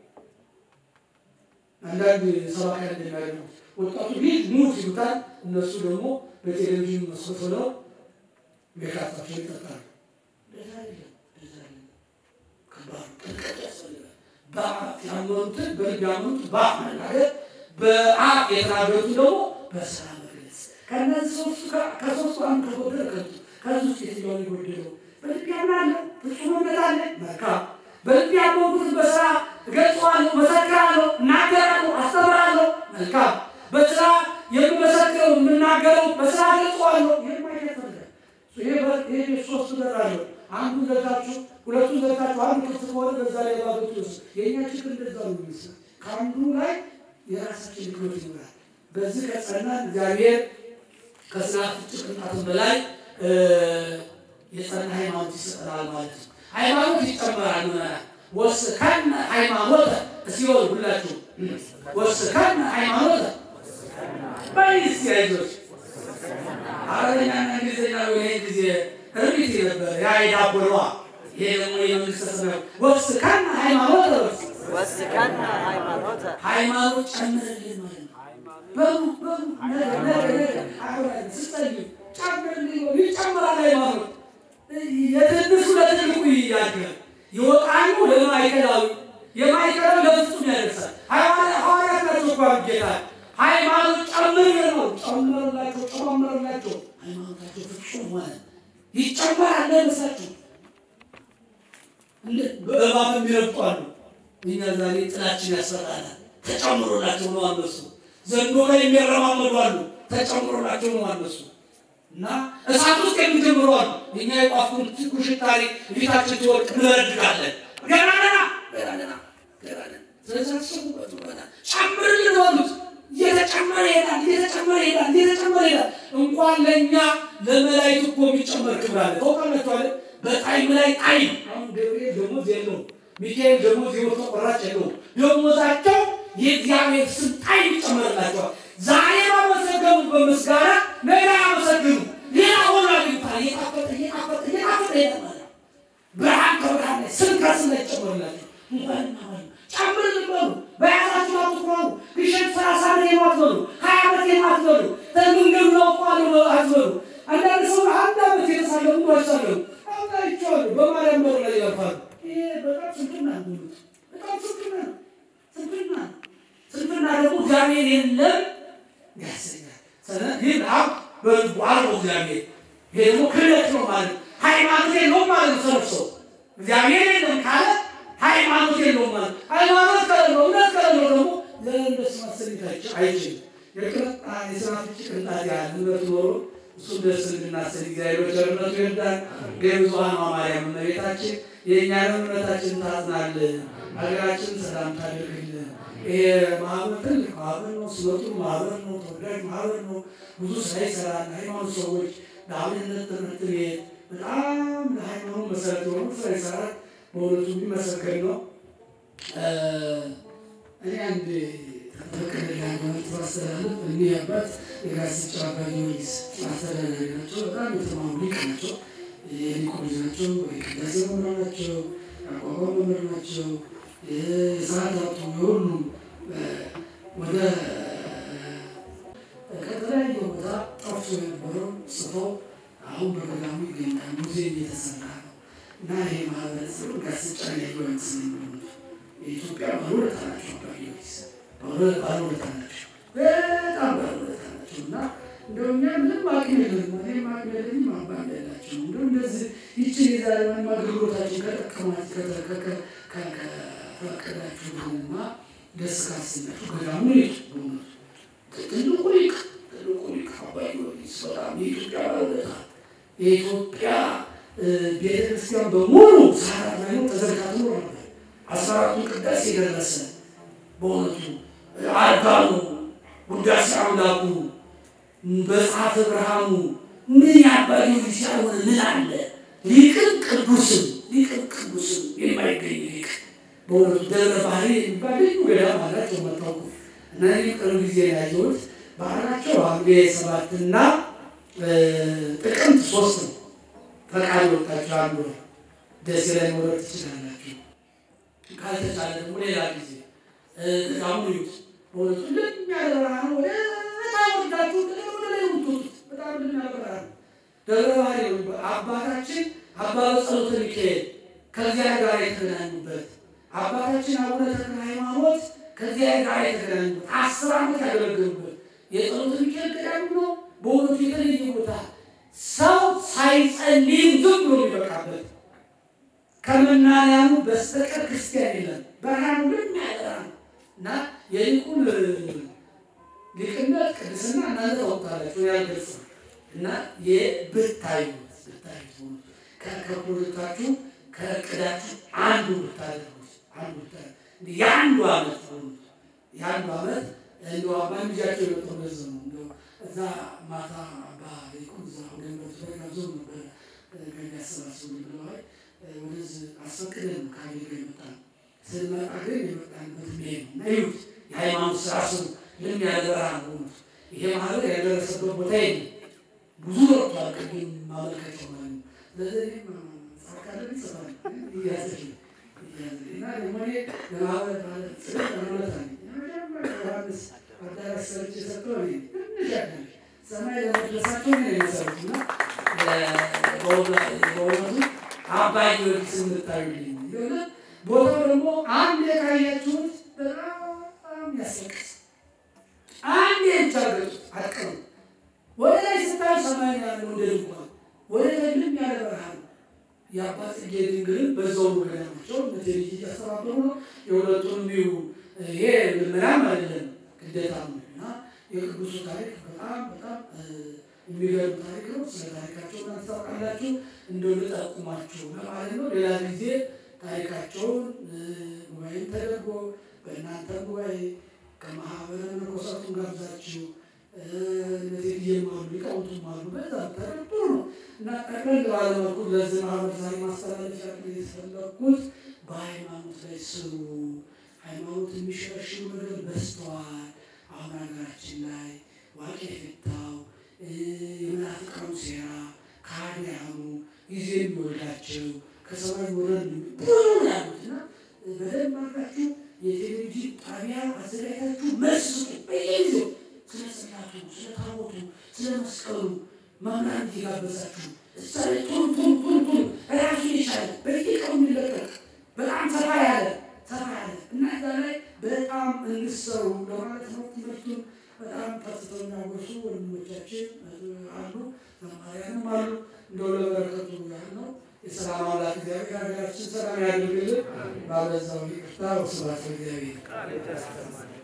አንዳንድ ሰባኪያን እንደሚያደርጉት ወጣቱ ሂድ ሙት ይሉታል፣ እነሱ ደግሞ በቴሌቪዥን መስኮት ሆነው ሜካፓቸው ይጠጣሉ። እንደዛ አይደለም፣ እንደዛ አይደለም። ከባድ ጥንቃቄ ያስፈልጋል። በአፍ ያመኑትን በልብ ያመኑትን በአፍ መናገር፣ በአፍ የተናገሩትን ደግሞ በስራ መግለጽ። ከእነዚህ ሶስቱ ከሶስቱ አንዱ ከጎደለ ከንቱ። ከዚህ ውስጥ የትኛውን የጎደለው? በልብ ያምናለሁ፣ ፍጹም እምነት አለ፣ መልካም። በልብ ያመንኩትን በስራ እገልጸዋለሁ፣ መሰክራለሁ፣ እናገራለሁ፣ አስተምራለሁ፣ መልካም። በስራ የምመሰክረው የምናገረው በስራ እገልጸዋለሁ፣ የማይደፈርጋል ይሄ ሶስት በር አለው። አንዱ ዘግታችሁ ሁለቱን ዘግታችሁ አንዱ ክፍት ከሆነ በዛ ላይ ባገቱ ስ የእኛ ችግር እንደዛ ነው የሚመስለው። ከአንዱ ላይ የራሳችን ድክመት ይኖራል። በዚህ ከጸናን እግዚአብሔር ከስናፍጭ ቅንጣትም በላይ የጸና ሃይማኖት ይሰጠናል ማለት ነው። ሃይማኖት ይጨመራል። ምዕመናን ወስከነ ሃይማኖተ እስኪሆን ሁላችሁ ወስከነ ሃይማኖተ በይስ ያይዞች አረበኛና እንግሊዝኛ ይሄ ጊዜ እርቢት ነበር ያ የዳቦለዋ ይሄ ደግሞ የመንግስተ ሰማያት ወስከነ ሃይማኖተ ወስከነ ሃይማኖተ ሃይማኖት ጨምርልን ማለት ነው። በሉ በሉ ነገ ነገ ነገ አሁን ስትጸልዩ ጨምርልኝ በሉ ይጨምራል ሃይማኖት የትንሹ ለትልቁ ያድጋል። ይወጣሉ ለማይከላዊ የማይከላዊ ለፍጹም ያደርሳል። ሐዋርያት ናቸው እኮ አሉ ጌታ ሃይማኖት ጨምር ነው ጨምርላቸው ጨምርላቸው ሃይማኖታቸው ፍጹም ሆነ ይጨመራል ለመሳቸው በእባብ የሚረግጡ አሉ። እኛ ዛሬ ጥላችን ያስፈራናል። ተጨምሮላቸው ነው አነሱ። ዘንዶ ላይ የሚያረማመዱ አሉ። ተጨምሮላቸው ነው አነሱ። እና እሳት ውስጥ የሚጀምሩ አሉ። እኛ የቋፉን ትኩሽ ታሪክ ፊታችን ትወድቅ እንበረድጋለን። ገና ገና ገና ገና ገና ገና ስለዚህ አስቡበት ገና ጨምርልን በሉት። እየተጨመረ ይሄዳል፣ እየተጨመረ ይሄዳል፣ እየተጨመረ ይሄዳል። እንኳን ለእኛ ለመላእክት እኮ የሚጨመር ክብር አለ። ታውቃላችሁ አይደል? በጣይም ላይ ጣይም አሁን ገብርኤል ደሞዝ የለውም፣ ሚካኤል ደሞዝ የወር ተቆራጭ የለውም። ደሞዛቸው የእግዚአብሔር ስም ጣይም ይጨመርላቸዋል። ዛሬ ባመሰገኑ በምስጋና ነገ ያመሰግኑ ሌላ ሆኖ አግኝቷል። እየጣፈጠ እየጣፈጠ እየጣፈጠ ይሄዳል ማለት ነው። ብርሃን ከብርሃን ላይ ስም ከስም ላይ ይጨመርላቸው። እንኳን ማለት ጨምርልን በሉ በያዛችሁ አትኩራሩ። ግሸን ሰላሳ ዓመት የማትበሉ ሀያ ዓመት የማትበሉ መንገዱ ናውቀዋለሁ አትበሉ። አንዳንድ ሰው አንድ ዓመት የተሳለሙ አይሳለሙ አምናይቸዋለሁ በማርያም በር ላይ ያልፋሉ። ይሄ በጣም ስንፍና ነው። በጣም ስንፍና ነው። ስንፍና ነው። ስንፍና ደግሞ እግዚአብሔር የለም ያሰኛል። ስለዚህ አብ በልቡ አልቦ እግዚአብሔር ይሄ ደግሞ ክህደት ነው ማለት ነው። ሃይማኖት የለውም ማለት ነው። ሰነፍ ሰው እግዚአብሔር የለም ካለ ሃይማኖት የለውም ማለት ሃይማኖት ከሌለው እምነት ከሌለው ደግሞ ለእነሱ ማሰኝታቸው አይችልም። የቅንጣ የስናፍጭ ቅንጣት ያህል እምነት ኖሮ እሱን ደስ እንድናሰኝ እግዚአብሔር በቸርነቱ ይርዳን። የብዙኃን ማርያም እመቤታችን የእኛንም እምነታችን ታዝናልን፣ ሀገራችን ሰላም ታደርግልን። ይሄ ማህበር ትልቅ ማህበር ነው። ስመጡ ማህበር ነው። ተወዳጅ ማህበር ነው። ብዙ ስራ ይሰራል። ሃይማኖት ሰዎች ለአብነት ትምህርት ቤት በጣም ለሃይማኖት መሰረት የሆኑ ስራ ይሰራል። በእውነቱ የሚመሰገን ነው። እኔ አንድ ተፈቀደልኝ ሃይማኖት ማስተላለፍ እኒህ አባት የጋስጫ አባ ጊዮርጊስ አስተዳዳሪ ናቸው። በጣም የተማሩ ሊቅ ናቸው። የሊቁ ልጅ ናቸው። የቅዳሴ መምህር ናቸው። የአቋቋም መምህር ናቸው። የሰዓታቱ የሁሉም ወደ ከተለያየ ቦታ ጠፍቶ የነበረው ጽፈው አሁን በገዳሙ ይገኛል። ሙዚየም እየተሰራ ነው እና ይሄ ማህበረሰብ ጋስጫ ያዩ አይመስለኝም። የኢትዮጵያ ባለውለታ ናቸው። አባ ጊዮርጊስ ባለውለታ ናቸው። በጣም ባለውለታ ናቸው እና እንደው እኛ ምንም አቅም የለንም። እኔም አቅም የለኝም። አባ እንዳላቸው እንደው እንደዚህ ይችን የዛሬ ማንም አገልግሎታችን ከጠቀማት ከፈቀዳችሁና ደስ ካሰኛችሁ ገዳሙ ሊቅ በእውነቱ ትልቁ ሊቅ ትልቁ ሊቅ አባ ጊዮርጊስ በጣም የኢትዮጵያ ባለውለታ የኢትዮጵያ ቤተክርስቲያን በሙሉ ሰዓታት ላይ ነው ተዘግታ ትኖር ነበር። አስራ አራቱን ቅዳሴ ደረሰ። በእውነቱ አርጋኑ ውዳሴ አምላኩ በጸሐፈ ብርሃኑ ምን ያባ ጊዮርጊስ ያልሆነ ምን አለ? ሊቅም ቅዱስም ሊቅም ቅዱስም የማይገኝ ሊቅ በእውነቱ ደብረ ባህሪ የሚባል ልዩ ገዳም አላቸው መታወቁ እና ይህ ቅርብ ጊዜ ያየሁት ባህላቸው ሐምሌ ሰባትና ጥቅምት ሶስት ነው። ፈቃድ ወጣችሁ አንዱ ደሴ ላይ መውረድ ትችላላችሁ። ካልተቻለ ደግሞ ሌላ ጊዜ ገዳሙ ይዩት። በእውነቱ እንደሚያበራ ነው። ወደ በጣም ወዳችሁ ወደ ላይ የምትወጡት በጣም እንደሚያበራ ነው። ደብረ ባህሪ አባታችን አባ በጸሎተ ሚካኤል ከዚያ ጋር የተገናኙበት አባታችን አቡነ ተክለ ሃይማኖት ከዚያ ጋር የተገናኙበት አስር ዓመት ያገለገሉበት የጸሎተ ሚካኤል ገዳም ነው። በእውነቱ የተለየ ቦታ ሰው ሳይጸልይ ዝም ብሎ የሚበቃበት ከመናንያኑ በስተቀር ክርስቲያን የለም። ብርሃኑ ግን ያበራ ነው እና የሊቁን ሊቅነት ቅድስና እናንተ ታውቃላችሁ ያልገልጽ እና የብታዩ ብታዩ ከፕሮጀክታችሁ ከእቅዳችሁ አንዱ ብታደርጉት አንዱ ብታደርጉት የአንዱ ዓመት የአንዱ ዓመት እንደ አባ ልጃቸው የመጣው በዚህ ነው። እንደው እዛ ማታ አባ ሊቁን እዛ ገንበት ተጋብዘው ነበረ ገቢ ያሰባስቡ ብለዋል። ወደዚህ አስፈቅደን ነው ከአሜሪካ የመጣን ስንመጣ ግን የመጣንበት ሜ ነው እና ይሁት የሃይማኖት ስራ ስሩ ልን ያደራ ነው ይሄ ማህበር ያደረሰበት ቦታ የለም። ብዙ ወጥቷል። ቅድም ማመልከቻው ማለት ነው። ስለዚህ ጻካለ ይጽፋል እያዘች እና ደግሞ እኔ ለማህበር ማለት ጽ ለማለት አለ ዮሐንስ አዳራሽ ሰርች የሰጠው እኔ ትንሽ ያዳሽ ሰማይ ለመድረሳቸው ነው የመሰሩት እና በእውነቱ አባይ ጊዮርጊስ የምታዩልኝ የሆነ ቦታው ደግሞ አንድ የካያችሁት በጣም ያስለቅስ አንድ የቻገጡ አቀሩ ወደ ላይ ስታዩ ሰማይ ያለው እንደ ድንኳን ወደ ታችም ያለ በረሃ ነው። የአባ ጽጌ ድንግልን በዛው ገዳማቸው በቴሌቪ እያስተባበሩ ነው። የሁለቱን ቢዩ ይሄ ምናም አይደለም ግዴታ ነው እና የቅዱሱ ታሪክ በጣም በጣም የሚገርም ታሪክ ነው። ስለ ታሪካቸው እናንተ ታውቃላችሁ። እንደው ልጠቁማችሁ ለማለት ነው። ሌላ ጊዜ ታሪካቸውን ጉባኤም ተደርጎ በእናንተ ጉባኤ ከማህበረ መነኮሳቱን ጋብዛችሁ እነዚህ እየማሉ ሊቃውንቱም አሉ። በዛ ተደርጎ ነው እና ጠቅለል ባለ መልኩ ለዚህ ማህበር ዛሬ ማስተላለፍ የተፈለኩት በሃይማኖት ላይ ስሩ። ሃይማኖት የሚሸረሽሩ ነገር በዝተዋል። አሁን ሀገራችን ላይ ዋቄ የፈታው የመናፍቃኑ ሴራ ከሃዲያኑ ጊዜ የሚወልዳቸው ከሰማይ ወረድ ብዙ ያሉት እና በደንብ አድርጋችሁ የቴሌቪዥን ጣቢያ አዘጋጅታችሁ መልስ ስጡ። በየጊዜው ስለ ጽላቱ፣ ስለ ታቦቱ፣ ስለ መስቀሉ መምህራን እየጋበዛችሁ እዛ ላይ ቶሎ ቶሎ ቶሎ ቶሎ ራሱን የቻለ በየቀኑ የሚለቀቅ በጣም ሰፋ ያለ ሰፋ ያለ እና እዛ ላይ በጣም እንሰሩ ለማለት ነው። ትምህርቱን በጣም ፈትተው የሚያጎሱ ወንድሞቻችን አሉ፣ ዘማሪያንም አሉ። እንደው ለበረከቱ ያህል ነው። የሰላም አምላክ እግዚአብሔር ሀገራችን ሰላም ያደርግልን። ባበዛው ይቅርታ ወስብሐት ለእግዚአብሔር።